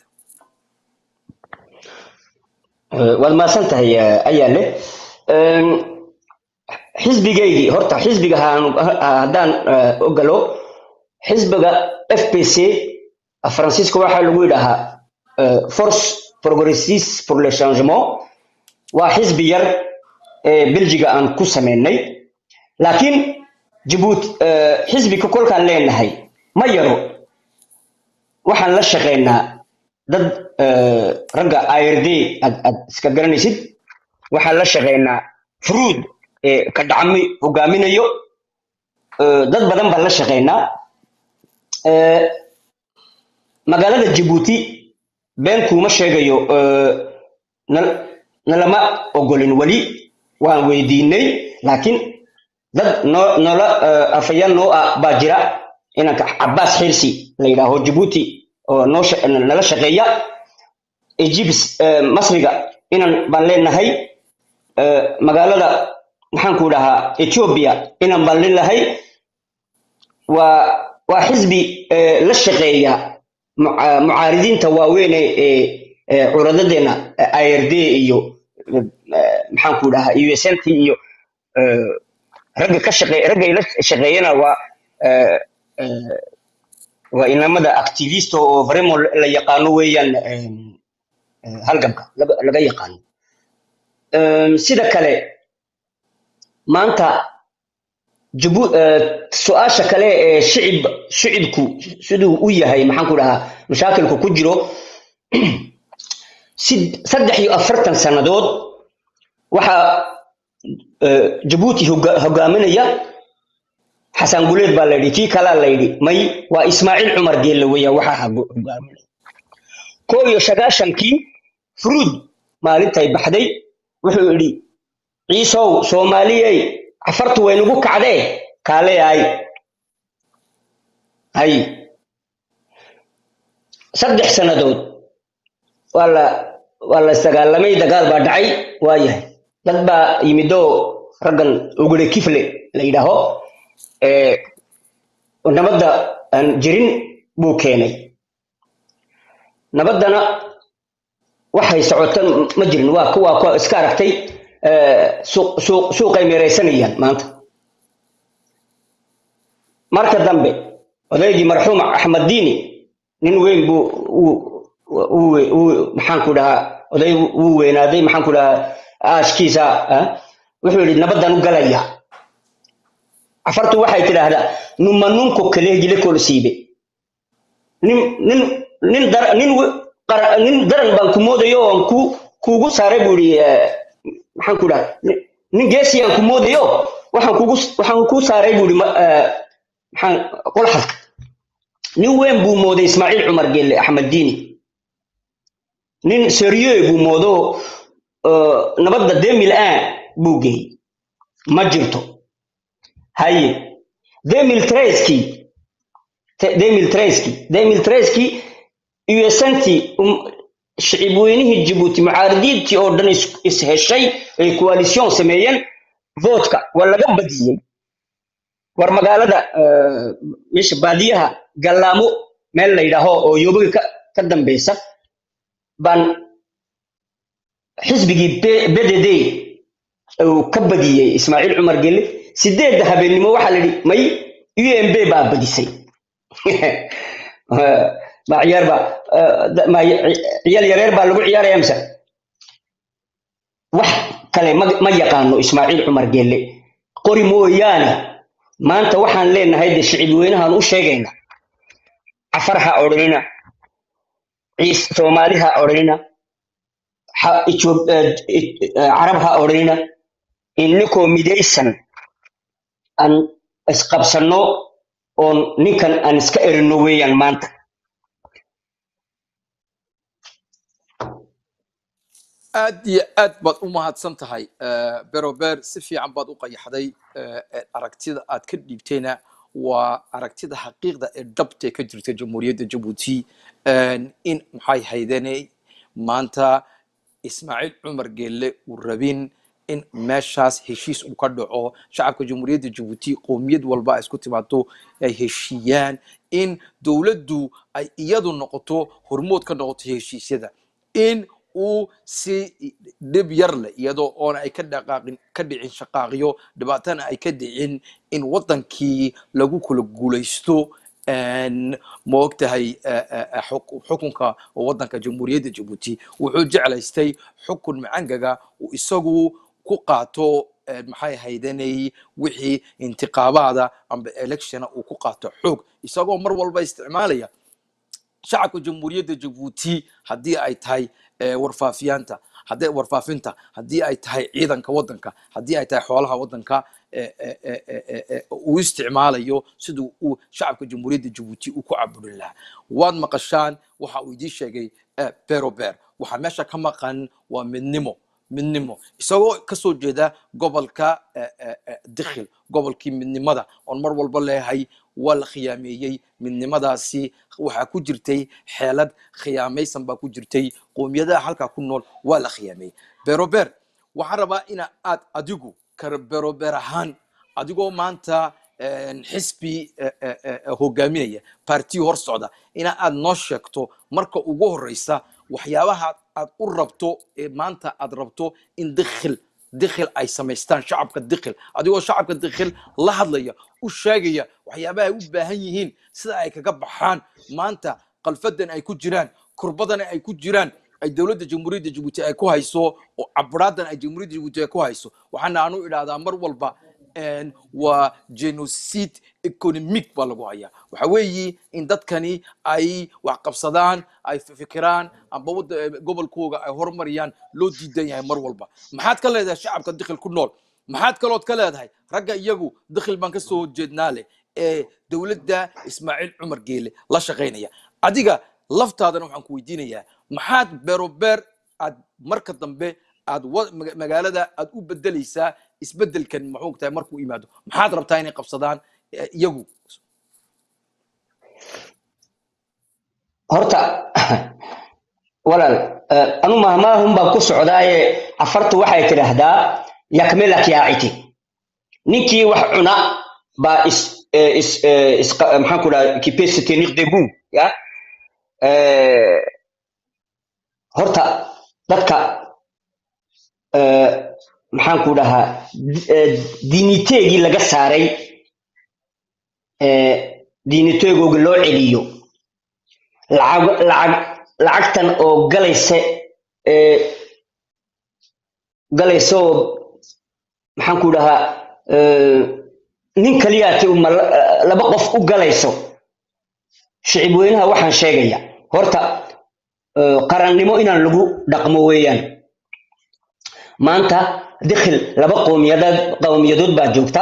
waad mahadsan tahay eh, ayaale Em, xisbigaygii horta xisbiga haan- ha- haddaan eh, ogalo xisbiga f p c faransiiska waxaa lagu yidhaahaa eh, force progressiste pour le changement waa xisbi yar ee belgiga aan ku sameynay laakiin jabuuti eh, xisbiga kolkaan leenahay ma yaro waxaan la shaqeynaa dad eh, ragga ird aad aad iska garanaysid waxaan la shaqeynaa fruud ee ka dhacmi hogaaminayo eh, dad badan baan la shaqeynaa Eh, magaalada jabuuti been kuuma sheegayo eh, nal- nalama ogolin weli waan weydiinay laakiin dad noo noola eh, afayaan noo ah baa jira inanka cabaas xirsi la yidhaaho jabuuti oo noo sha- nala shaqeeya egypt eh, masriga inan baan leenahay eh, magaalada maxaan ku dhahaa ethiopia inan baan leenahay waa waa xisbi eh, la shaqeeya muca- mucaaridiinta waaweyn ee ee, ee curadadeena eh, ird iyo eh, maxaan ku dhahaa usnt iyo eh, ragga ka shaqeey ragga la shaqeeyana waa eh, eh, waa inamada activist oo vraiment la yaqaano weeyaan em, eh, halgamka laga laga yaqaano Em, sida kale maanta jabu eh, su-aasha kale ee shicib shicibku siduu u yahay maxaan ku dhahaa mashaakilku ku jiro sid- saddex iyo afartan sannadood waxaa eh, jabuuti hoga- hogaaminaya xasan guleed baa la yidhi kii kalaa la yidhi may waa ismaaciil cumar geelle weeyaan waxaa hago- hogaaminaya koo iyo sagaashankii fruud maalintay baxday wuxuu yidhi ciisow soomaaliyey cafartu way nagu kacdee kaale hay hay saddex sannadood waa la waa la isdagaalamay dagaal baa dhacay waa yahay dad baa yimidoo raggan ugure kifle la yidhaaho ee nabadda aan jirin buu keenay nabaddana waxay socota ma jirin waa kuwa kuwa iska aragtay ee, suuq suuq suuqay meeraysanayaan maanta marka dambe odaygii marxuum axmed diini nin weyn buu uu- uu- uu- maxaan ku dhahaa oday wuu weynaaday maxaan ku dhahaa aaskiisa ah, wuxuu yidhi nabaddan u galaya cafartu waxay tidhaahdaa numanunko kaleegile kolsiibe nin nin nin dar nin we- qara- nin daran baan ku moodayo oon ku kuugu saaray buu yidhi eh, maxaan ku dhaha nin- nin geesiyaan ku moodayo waxaan kugu waxaan kuu saaray buu yidhi ma- eh, maxaan qolxadka nin weyn buu mooday ismaaciil cumar gelle axmed diini nin serieux buu moodo eh, nabadda demil an buu geeyey ma jirto haye demil treskii demil treski demil treski usantii shicib weynihii jibuuti mucaaridiintii oo dhan is- is heshay ay coalition sameeyeen votka waa laga badiyey war magaalada eh, meesha baadiyaha gallaamo meel la yidhaaho oo yoobiga ka, ka dambeysa baan xisbigii B- bdd uu ka badiyey ismaaciil cumar gelle sideedda habeennimo waxaa la yidhi may umb baa badisay ma ciyaar baa eh, da- ma ciyaal yareer baa lagu ciyaaraya mise wax kale ma ma yaqaano ismaaciil cumar gelle qori mooyaane maanta waxaan leenahay de shicib weynahaan u sheegayna cafar ha odhanina ciis soomaali ha odhanina ha- Ethiop- eh, eh, carab ha odhanina inikoo midaysan aan isqabsanno oon ninkan aan iska erino weeyaan maanta aad iyo aad baad u mahadsan tahay Eh, berober si fiican baad u qayaxday Eh, eh, aragtida aad ka dhiibtayna waa aragtida xaqiiqda ee dhabta ee ka jirta jamhuuriyadda jabuuti En, in maxay haydanay maanta ismaaciil cumar geelle uu rabin in meeshaas heshiis uu ka dhaco shacabka jamhuuriyadda jabuuti qowmiyad walba ay isku timaado ay heshiiyaan in dowladdu ay iyadu noqoto hormood ka noqoto heshiisyada in uu si dhib yar leh iyadoo oona ay ka dhaqaaqin ka dhicin shaqaaqyo dhibaatana ay ka dhicin in wadankii lagu kala guulaysto En, ma ogtahay eh, eh, eh, xuk- xukunka wadanka jamhuuriyadda jabuuti wuxuu jeclaystay xukun macangaga uu isagu ku qaato eh, maxay haydanay wixii intiqaabaada amba electiona uu ku qaato xoog isagoo mar walba isticmaalaya shacabka jamhuuriyadda jabuuti haddii ay tahay eh, warfaafiyaanta haddii warfaafinta haddii ay tahay ciidanka wadanka haddii ay tahay xoolaha wadanka eh, eh, eh, eh, eh, eh, uu isticmaalayo siduu uu shacabka jamhuuriyadda jabuuti uu ku caburin lahaa waad maqashaan waxa uu idiin sheegay eh, bero ber waxaa meesha ka maqan waa midnimo midnimo isagoo kasoo jeeda gobolka eh, eh, eh, dikhil gobolkii midnimada oon mar walba leeyahay waa la khiyaameeyey midnimadaasi waxaa ku jirtay xeelad khiyaamaysan baa ku jirtay qowmiyadaha halkaa ku nool waa la khiyaameeyey berober waxaan rabaa ina aad adigu kar berober ahaan adigoo maanta een, xisbi eh, eh, eh, hogaaminaya partiyo hor socda ina aad noo sheegto marka ugu horeysa waxyaabaha aad u rabto ee maanta aad rabto in dikhil dikhil ay samaystaan shacabka dikhil adigoo shacabka dikhil la hadlaya u sheegaya waxyaabaha ay u baahan yihiin sida ay kaga baxaan maanta qalfadan ay ku jiraan kurbadan ay ku jiraan ay dowladda jamhuuriyadda jabuuti ay ku hayso oo caburaadan ay jamhuuriyadda jabuuti ay ku hayso waxaana aanu idhaahdaa mar walba een, waa genocide economic baa lagu hayaa waxa weeyi in dadkani ay wax qabsadaan ay fikiraan amba wada- eh, gobolkooga ay horumariyaan loo diidan yahay mar walba maxaad ka leedahay shacabka dikhil ku nool maxaad kalood ka leedahay ragga iyagu dikhil baan kasoo horjeednaa leh ee dowladda ismaaciil cumar geele la shaqaynaya adiga laftaadana waxaan ku weydiinayaa maxaad berober aad marka dambe aad wa- maga- magaalada aad u bedeleysaa isbedelkan muxuu tahay markuu yimaado maxaad rabtaa inay qabsadaan eh, iyagu horta walaal eh, anu mahmaahun baan ku socdaaye afartu waxay tidhaahdaa yakmelak yaaciti ninkii wax cuna baa is eh, is eh, is maxaan ku dhaha qui peut se tenir debout ya Eh, horta dadka eh, maxaan ku dhahaa di- eh, diiniteegii laga saaray eh, diiniteegooga loo celiyo lacag lacag lacagtan oo galaysa ee galaysa oo maxaan ku dhahaa ee, nin kaliyaati uma laba qof u galayso shicib weynaha waxaan sheegaya horta ee, qarannimo inaan lagu dhaqmo weeyaan maanta dikhil laba qowmiyadood qowmiyadood baa joogta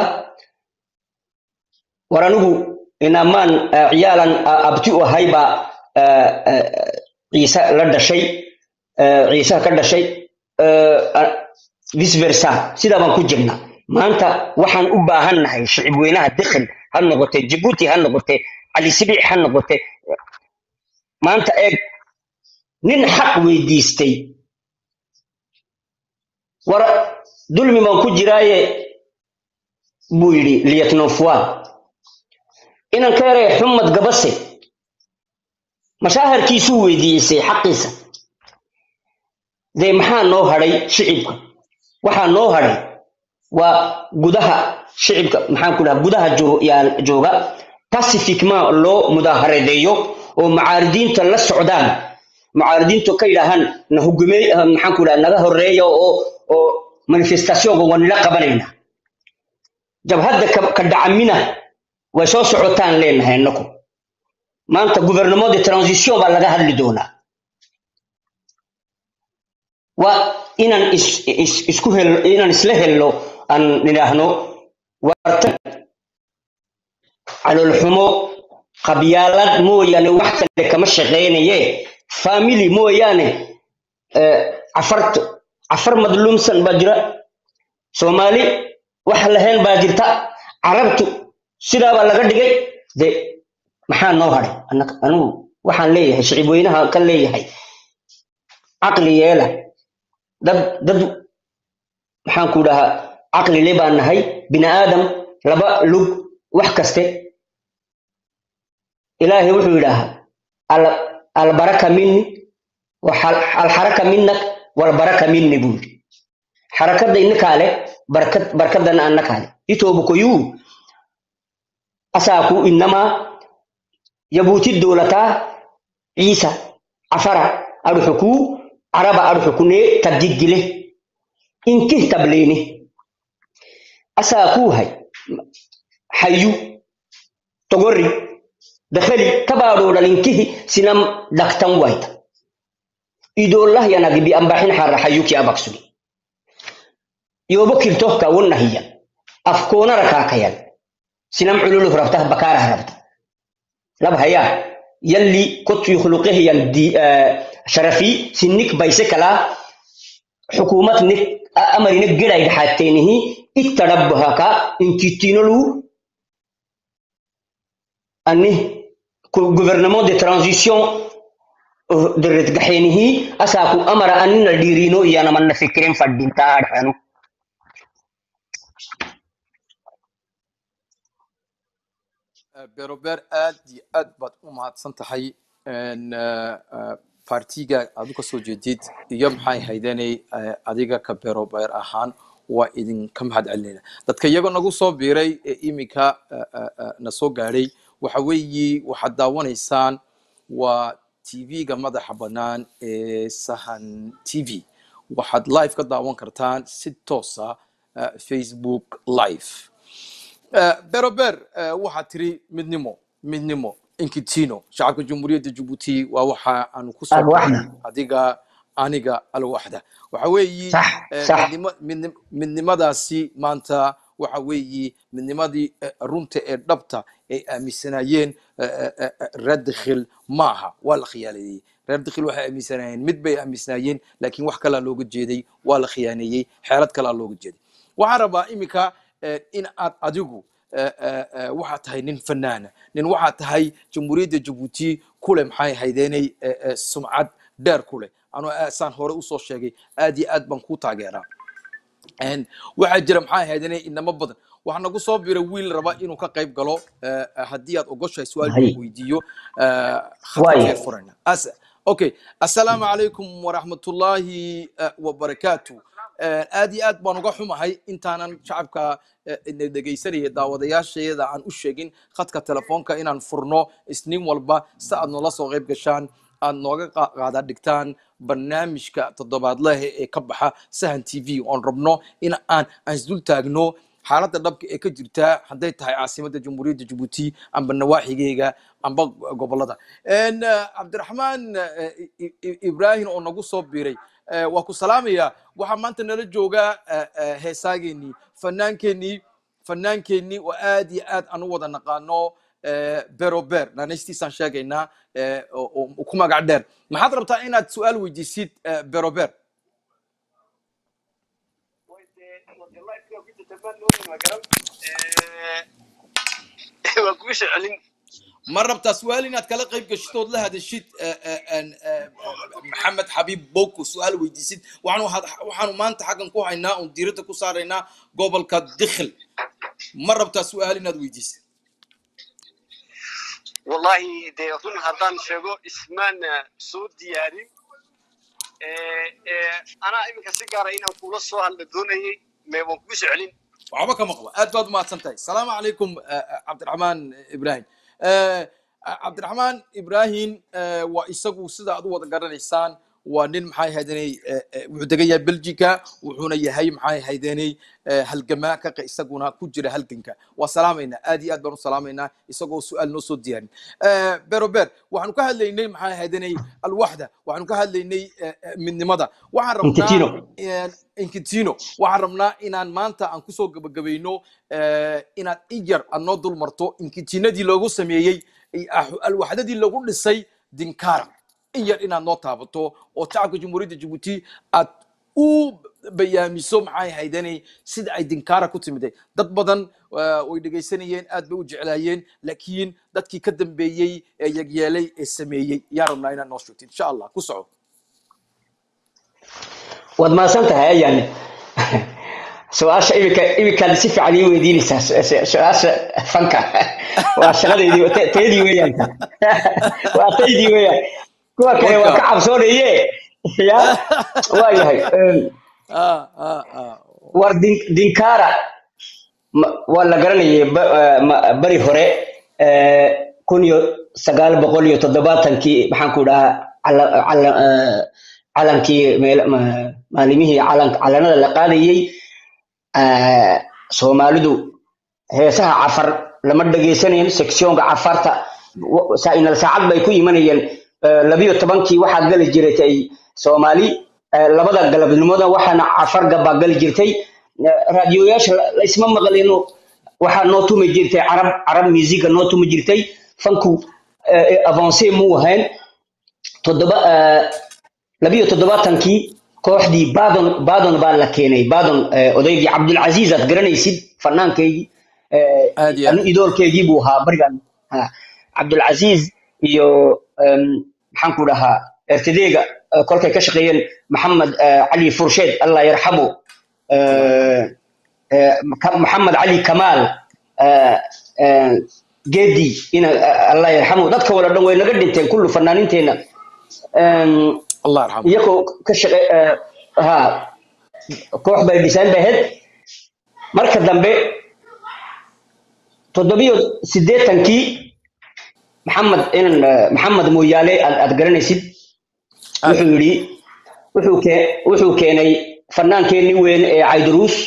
war anigu inamaan eh, ciyaalan ah, abti u ahay baa eh, eh, ciise la dhashay eh, ciise ka dhashay eh, ah, vice versa sidaa baan ku jirnaa maanta waxaan u baahan nahay shicib weynaha dikhil ha noqote jibuuti ha noqote cali sibiic ha noqote maanta eeg nin xaq weydiistay war dulmi baan ku jiraaye buu yidhi liyatnofuan inan ka yaree xumad gabase mashaaharkiisuu weydiisay xaqiisa dee maxaa noo hadhay shicibka waxaa noo hadhay waa gudaha shicibka maxaan ku dhaha gudaha joo- yaa- jooga pacificement loo mudaaharadeeyo oo macaaridiinta la socdaan macaaridiintu ka yidhaahaan na hugumey ah, maxaan ku dhaha naga horeeya oo oo manifestationka waa nila qabanayna jabhadda ka ka dhacamina way soo socotaan leenahay inaku maanta gouvernement de transition baa laga hadli doonaa waa inaan is, is, isku hel inaan isla helno aan nidhaahno wartan caloolxumo qabyaalad mooyaane wax kale kama shaqeynaye family mooyaane eh, cafart cafar madluumsan baa jira soomaali wax lahayn baa jirta carabtu sidaa baa laga dhigay de maxaa noo hadhay Anna- anigu waxaan leeyahay shicib weynaha kan leeyahay caqli yeela dad dad maxaan ku dhahaa caqli le baan nahay bini aadam laba lug wax kaste ilaahay wuxuu yidhaahaa al- albaraka minni waxal- alxaraka minnak walbaraka minni buu yidhi xarakadda innakaa leh barkad barkadana annakaa leh itoobukoyuu asaaku innamaa yabuuti dowlataa ciisa cafara adhuxukuu caraba adhuxukunee tabdiggile inkih tableene asaakuu hay hayu togorri dakhali tabaadhoodhan inkihi sinam dhaktan wayta idoollah yanagi biambaxin xarra hayuki abaksugi yoobo kirtohka wonnahiyan afkoonara kaakayan sinam cululuh rabta bakaarah rabta lab hayaa yalli kot yukhluqehiyan di sharafi sinnik bayse kalaa xukuumat nik amarine gedhay dhaxaatteenihi ittadhabbahaka inkittinolu ani gouvernement de transition deredgaxeenihi asaaku amara anina dhiirino iyanamanna fikiren fadhintaa adhanu berober aad iyo aad baad u mahadsan tahay Een, eh, eh, partiga aad u kasoo jeedid iyo maxay haydanay eh, adiga ka berober ahaan waa idinka mahad celinayna dadka iyagoo nagu soo biiray ee iminka eh, eh, eh, na soo gaadhay waxa weeyi waxaad daawanaysaan waa tv-ga madaxa bannaan ee sahan t v waxaad live ka daawan kartaan si toosa eh, facebook live Eh, berober eh, waxaad tiri midnimo midnimo inkitino shacabka jamhuuriyadda jabuuti waa waxa aanu ku soo Alwaxda. baxnay adiga aniga alwaxda waxa weeyi Sax, eh, sax. midnimo- midnim- midnimadaasi maanta waxa weeye midnimadii eh, runta ee dhabta ay aaminsanaayeen eh, eh, eh, eh, reer dakhil maaha waa la khiyaaleeyey reer dakhil waxay aaminsanaayeen mid bay aaminsanaayeen laakiin wax kalaa looga jeeday waa la khiyaaneeyey xeelad kalaa looga jeeday waxaan rabaa iminka eh, in aad adigu eh, eh, eh, waxaad tahay nin fanaana nin waxaad tahay jamhuuriyadda jabuuti kule maxay haydeenay eh, eh, sumcad dheer kule anoo aad saan hore usoo sheegay aad iyo aad baan kuu taageeraa Een, waxaa jira maxaa ahaydene inamo badan waxaa nagu soo biray wiil raba inuu ka qayb galo eh, haddii aad ogoshahay su-aal Hay. buu weydiiyo eh, Waayo. khadka furana As- okay assalaamu calaykum waraxmatullaahi eh, wabarakaatu Eh, aad iyo aad baan uga xumahay intaanan shacabka eh, ina dhegaysanaya daawadayaashayada aan u sheegin khadka telefoonka inaan furno isniin walba si aad noola soo qayb gashaan aad nooga qa- qaada dhigtaan barnaamijka toddobaadlaha ee ka baxa sahan t v oon rabno in aan aan isdul taagno xaaladda dhabka ee ka jirta hadday tahay caasimadda jamhuuriyadda jabuuti amba nawaaxigeyga amba gobolada En, eh, cabdiraxmaan eh, I- I- ibrahim oo nagu soo biiray eh, waa ku salaamaya waxaa maanta nala jooga eh, eh, heesaageenii fanaankeenii fanaankeenii oo aad iyo aad aan u wada naqaano eh, berober naanaystiisaan sheegaynaa eh, oo oo ku magac dheer maxaad rabtaa inaad su-aal weydiisid eh, berober waa kugu soo celin ma rabtaa su-aal inaad kala qayb gashid ood la hadashid eh, eh, en, eh, maxamed xabiib boko su-aal weydiisid waxaanu had- waxaanu maanta xaggan ku haynaa oon diiradda ku saaraynaa gobolka dikhil ma rabtaa su-aal inaad weydiisid wallahi dee run haddaan sheego ismaan soo diyaarin Eh, eh, anaa iminka si gaara inaan kula soo hadla doonayay mee waan kugu soo celin waxba kama qabo aad baad umahadsan tahay asalaamu calaykum eh, eh, cabdiraxmaan ibrahim Eh, eh, cabdiraxmaan ibrahim eh, waa isagu sida aad u wada garanaysaan waa nin maxay haydanay wuxuu degan yahay belgica wuxuuna yahay maxay haydanay halgamaa ka qa- isaguna ku jira halganka waa salaamaynaa aad iyo aad baan u salaamaynaa isagoo su-aal noo soo diyaarin Eh, berober waxaanu ka hadlaynay maxay haydanay alwaxda waxaanu ka hadlaynay eh, eh, midnimada waxaan rabnaa Infantino. een, Infantino waxaan rabnaa inaan maanta aan kusoo gabagabayno eh, inaad iyar aad noo dul marto inkitinadii loogu sameeyey i- ah- alwaxdadii lagu dhisay dinkara iyar inaad noo taabato oo shacabka jamhuuriyadda jabuuti aad u bayaamiso maxay haydanay sida ay dinkara ku timiday dad badan eh, way dhegaysanayeen aad bay u jeclaayeen laakiin dadkii ka dambeeyey ee yagyeelay ee sameeyey yaa rabnaa inaad noo sheegto insha allah ku soco waad mahadsan tahay ayaan su-aasha imika iminkaad si fiican ii weydiinaysaa su- su- su-aasha fanka waa shaqadeydii ta- taydii weeyaan waa taydii weeyaan kuwa kale waa ka cabsoonaye ya waa yahay Em, ah, ah, ah. war din- dinkara ma- waa la garanayay ba- eh, ma- bari hore eh, kun iyo sagaal boqol iyo toddobaatankii maxaan ku dhahaa cala- cala- eh, calankii meel- ma- maalimihii calan- calanada la qaadayey eh, soomaalidu heesaha cafar lama dhagaysanayn sectionka cafarta wa- saa- inal saacad bay ku imanayeen eh, labiyo tobankii waxaa gali jiratay soomaali eh, labada galabnimada waxaana cafar gabaa gali jirtay Eh, raadiyoyaasha la- laysma maqlino waxaa noo tumi jirtay carab carab musiga noo tumi jirtay fanku eh, avance muu ahayn toddoba eh, labiyo toddobaatankii kooxdii badon badon baa la keenay badon eh, odaygii cabdulcasiis aad garanaysid fanaankeygii eh, Aad iyo aad. anu idoolkeygii buu ahaa barigan Ha, cabdulcasiis iyo em, maxaan ku dhahaa ertadeega eh, kolkay ka shaqeeyeen maxamed eh, cali fursheed allah yarxamu eh, eh, Ka- maxamed cali kamaal eh, eh, geedi ina eh, allah yarxamu dadka wala dhan way naga dhinteen kullu fanaaniinteena Em, allah yarxamu iyagoo ka shaqe eh, ha koox bay dhisaan bay ahayd marka dambe toddobiyo siddeetankii maxamed inan eh, maxamed mooyaale aad aad garanaysid wuxuu yidhi wuxuu kee wuxuu keenay fanaankeenii weyn ee cayduruus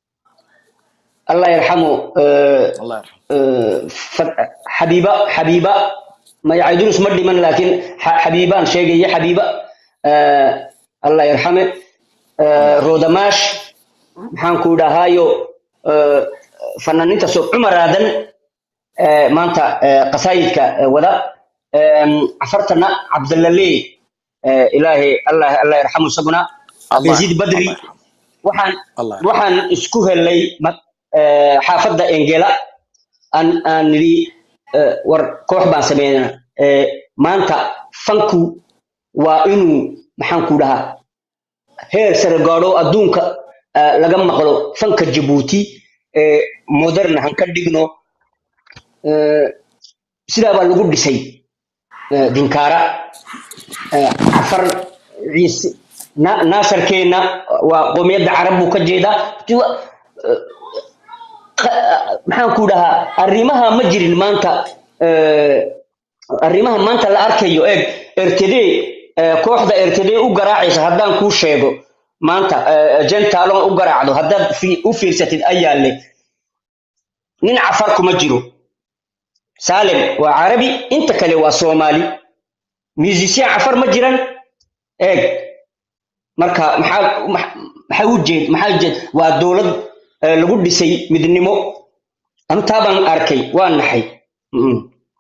allah yarxamu eh, allah yarxamu eh, fa- xabiiba xabiiba may caydurus ma dhiman laakiin xa- xabiibaan sheegaya xabiiba eh, allah yarxame eh, roodamaash maxaan ku dhahaayo eh, fanaaniinta soo cumar aadan eh, maanta eh, qasaayidka eh, wada Em, cafartana cabdalaley eh, ilaahay allah allah yarxamu isaguna allah abdilziid yarxam badri allah yarxam waxaan allah yarxam waxaan isku helay ma- eh, xaafadda engela aan aan nidhi eh, war koox baan sameynaa Eh, maanta fanku waa inuu maxaan ku dhahaa heer sare gaadho adduunka eh, laga maqlo fanka jabuuti eh, modern han ka dhigno Eh, sidaa baa lagu dhisay eh, dinkaara eh, cafar ciise na- naasarkeenna waa qoomiyadda carab buu ka jeedaa Tiwa- eh, qa- maxaan ku dhahaa arrimaha ma jirin maanta eh, arrimaha maanta la arkayo eeg rtd eh, kooxda rtd u garaacaysa haddaan kuu sheego maanta eh, jentalon u garaacdo haddaad fi- u fiirsatid ayaa le nin cafar kuma jiro salem waa carabi inta kale waa soomaali musician cafar ma jiran eeg marka maxaa max- maxaa u jeed maxaa jeed waa dowlad eh, lagu dhisay midnimo anu taa baan arkay waa naxay Mm.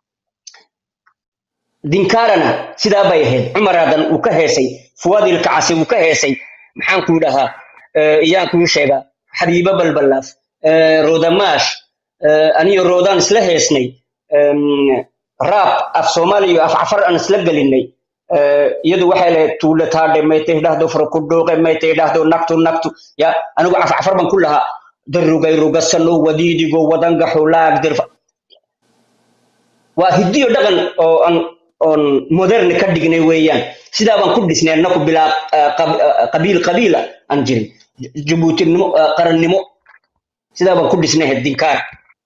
dinkaarana sidaa bay ahayd cumar aadan uu ka heesay fuwaadil kacasi uu ka heesay maxaan kuu dhahaa eh, iyaan kuu sheegaa xabiibo balbalaaf eh, roodamaash eh, aniyo roodaan isla heesnay em, raab af soomaaliya iyo af cafar aan isla gelinay Eh, iyadu waxay lahayd tuule taadhe maytay dhahdo farkudhooqe maytay dhahdo nagtu nagtu ya anigu af cafar baan ku lahaa darugay rugasano wadiidigo wadangaxo laag dirfa waa hiddiyo dhaqan oo aan oon modern ka dhignay weeyaan sidaa baan ku dhisnay annaku bilaa ah, qab- ah, qabiil qabiila aan jirin jabuutinimo ah, qarannimo sidaa baan ku dhisnay dinkaar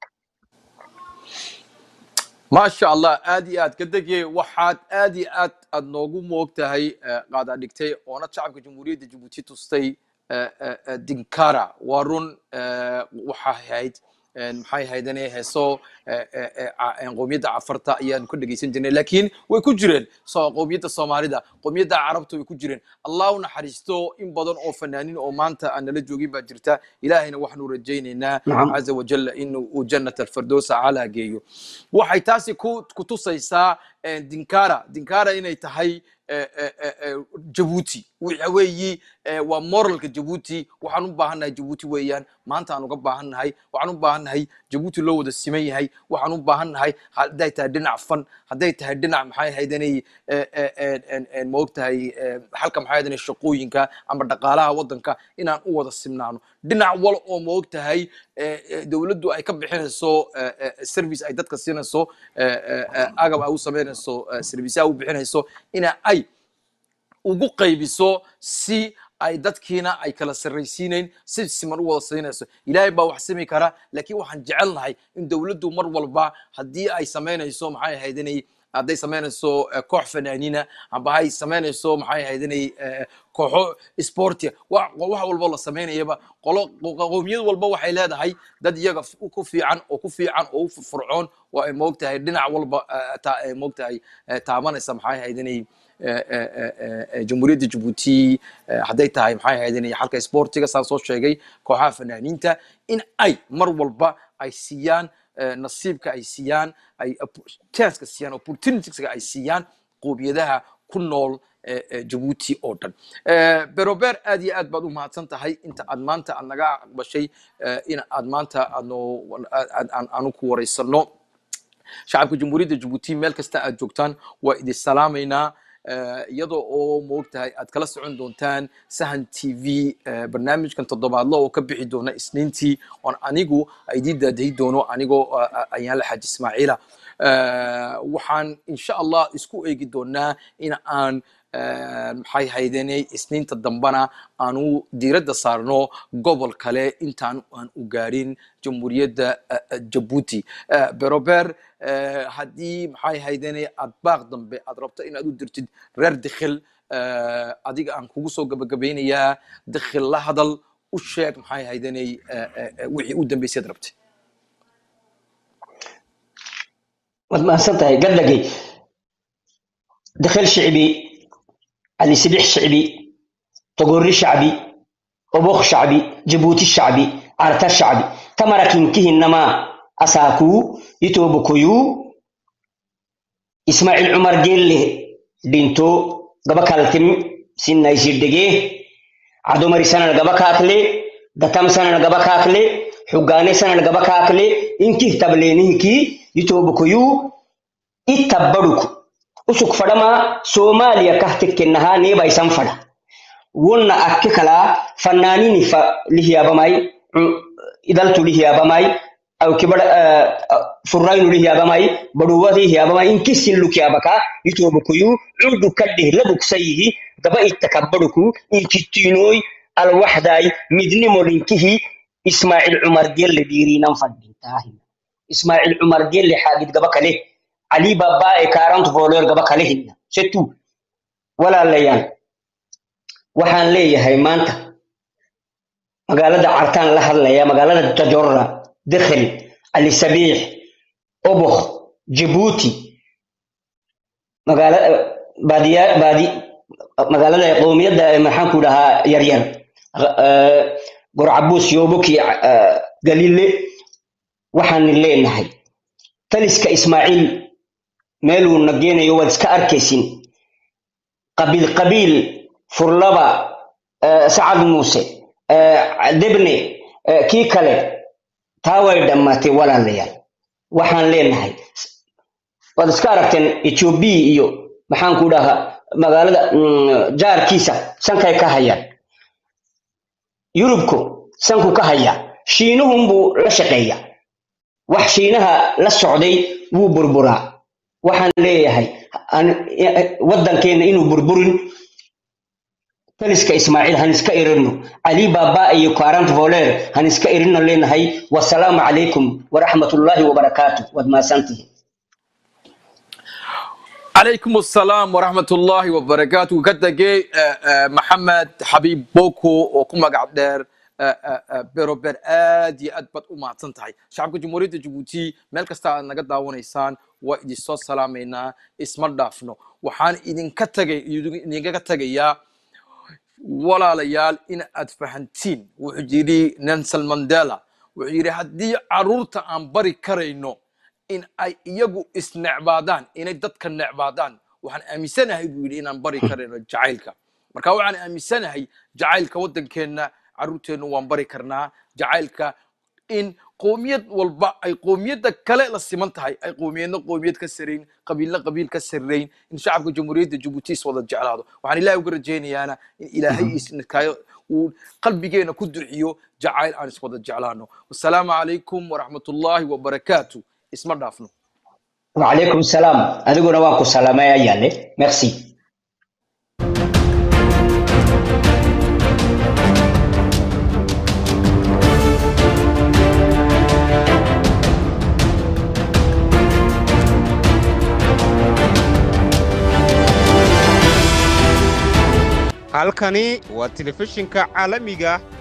ما شاء الله آدي آد كدقي وحاد آدي آد أد نوغو موقتهي قاعدة دكتي وانا شعب جمهورية جيبوتي تستي دينكارا وارون وحا هايد maxay haydanay heeso qowmiyadda cafarta ayaan ku dhegeysan jirnay laakiin way ku jireen soo qowmiyadda soomaalida qowmiyadda carabta way ku jireen allah u naxariisto in badan oo fanaaniin oo maanta aan nala joogin baa jirta ilaahayna waxaanu rajaynaynaa Nacam. caza wajalla inuu uu jannat alfirdowsa calaa geeyo waxay taasi ku ku tusaysaa eh, dinkara dinkara inay tahay eh, eh, eh, eh, jabuuti waxa weeyi eh, waa moralka jabuuti waxaan u baahannahay jabuuti weeyaan maanta aan uga baahannahay waxaan u baahannahay jabuuti loo wada siman yahay waxaan u baahannahay hadday tahay dhinac fan hadday tahay dhinac maxay haydanay ma ogtahay eh, halka maxay haydanay shaqooyinka ama dhaqaalaha waddanka inaan u wada simnaano dhinac wal oo ma ogtahay eh, eh, dowladdu ay ka bixinayso eh, eh, service ay dadka siinayso eh, eh, eh, agab ay u samaynayso eh, serviceyaha u bixinayso ina ay ugu qaybiso si ay dadkiina ay kala sarraysiinayn si siman u wada siinayso ilaahay baa wax simi kara laakiin waxaan jecelnahay in dowladdu mar walba haddii ay samaynayso maxay ahayd inay hadday samaynayso eh, koox fanaaniina amba hay samaynayso maxay ahayd inay eh, kooxo sportia wax wax walbo la samaynayaba qolo qowmiyad walba waxay leedahay dad iyaga f- ku fiican oo ku fiican oo u furfurcoon oo ay moogtahay dhinac walba eh, ta- ay moogtahay eh, taabanaysa maxay ahayd inay eh, eh, eh, eh, jamhuuriyadda jabuuti eh, hadday tahay maxay ahayd inay xalka sportiga saan soo sheegay kooxaha fanaaniinta in ay mar walba ay siiyaan eh, nasiibka ay siiyaan ay oppo- chanceka siiyaan opportunitieska ay siiyaan qowmiyadaha ku nool eh, eh, jabuuti oo dhan Eh, berober aad iyo aad baad u mahadsan tahay inta aad maanta aad naga aqbashay eh, in aad maanta aadno aad- aan- aanu ku wareysano shacabka jamhuuriyadda jabuuti meel kasta aad joogtaan waa idin salaamaynaa Eh, iyadoo oo moogtahay aad kala socon doontaan sahan t v eh, barnaamijkan toddobaadlo oo ka bixi doona isniintii oon anigu idiin daadahi doono anigoo ah, ah, ayaan la xaaji ismaaciila Eh, waxaan insha allah isku eegi doonaa in aan eh, maxay haydenay isniinta dambana aanu diiradda saarno gobol kale intaan aan u gaarin jamhuuriyadda eh, eh, jabuuti Eh, berober eh, haddii maxay haydenay aad baaq dambe aad rabto inaad u dirtid reer dikhil eh, adiga aan kugu soo gabagabeynayaa dikhil la hadal u sheeg maxay haydenay eh, eh, eh, wixii u dambeysay rabtay waad mahadsan tahay gadagay dakhil shicbi cali sidix shicbi togori shacbi obokh shacbi jabuuti shacbi carta shacbi tamara kinkihinnama asaakuu itoobokoyuu ismaaciil cumar geelle dhinto gaba kaltim sinnaisiddhegee cadomari sanan gaba kaakle gatam sanan gaba kaakle xugaane sanan gaba kaakle inkih tableenihinkii itoobokoyuu ittabbaduku usuk fadhama soomaaliya kah tekkennahaa neeba isan fadha wonna akke kalaa fannaanini fa lihiyaabamay idaltu lihiyaabamay awkibada furraynu lihiyaabamay baduwati hiyaabamay inkissin lukyaabaka itoobokoyu cundu kadheh labuksayihi gaba ittakabbaduku inkittiinooy alwaxdaay midnimo dhinkihi ismaaciil cumar gelle dhiiriinan fadhintaahi ismaaciil cumar gelle xaagid gaba kale علي بابا إكارنت فولور قبا كالهن ستو ولا ليان وحان ليه هاي مانتا مقالة عرتان لها ليا مقالة تجرة دخل علي سبيح أبخ جيبوتي مقالة بادية بادي مقالة قومية محان كلها يرير قرعبوس يوبكي قليل وحان الليل نهي taliska ismaaciil meeluu nageenayo waad iska arkaysin qabiil qabiil furlaba sacad muuse debne kii kale taa way dhammaatay walaalayaal waxaan leenahay waad iska aragteen ethiopia iyo maxaan ku dhahaa magaalada jaarkiisa sankay ka hayaan yurubku sanku ka hayaa shiinuhunbuu la shaqeeyaa wax shiinaha la socday wuu burburaa waxaan leeyahay waddankeena inuu burburin taliska ismaaciil han iska irino cali baaba iyo karant voler han iska irino leenahay wasalaamu calaykum waraxmatullaahi wabarakaatu waad maasantihin عليكم السلام ورحمة الله وبركاته كتجي محمد حبيب بوكو وكما قاعد دير berober aad iyo aad baad u mahadsan tahay shacabka jamhuuriyadda jabuuti meel kasta aad naga daawanaysaan waa idin soo salaamaynaa isma dhaafno waxaan idinka tagay idinkaga tagayaa walaalayaal in aad fahantiin wuxuu yidhi nelson mandela wuxuu yidhi haddii caruurta aan bari karayno in ay iyagu isnecbaadaan inay dadka necbaadaan waxaan aaminsanahay buu yidhi inaan bari karayno jacaylka marka waxaan aaminsanahay jacaylka waddankeenna caruurteennu waan bari karnaa jacaylka in qoomiyad walba ay qoomiyadda kale la siman tahay ay qoomiyadna qoomiyad ka sarayn qabiilna qabiil ka sarrayn in shacabka jamhuuriyadda jabuuti is wada jeclaado waxaan ilaahay uga rajaynayaana in ilaahay isnakaayo uu qalbigeena ku duxiyo jacayl aan iswada jeclaano wasalaamu calaykum waraxmatullaahi wabarakaatu isma dhaafno وعليكم السلام أدقنا وانكو سلامة يا يالي ميرسي halkani waa telefishinka caalamiga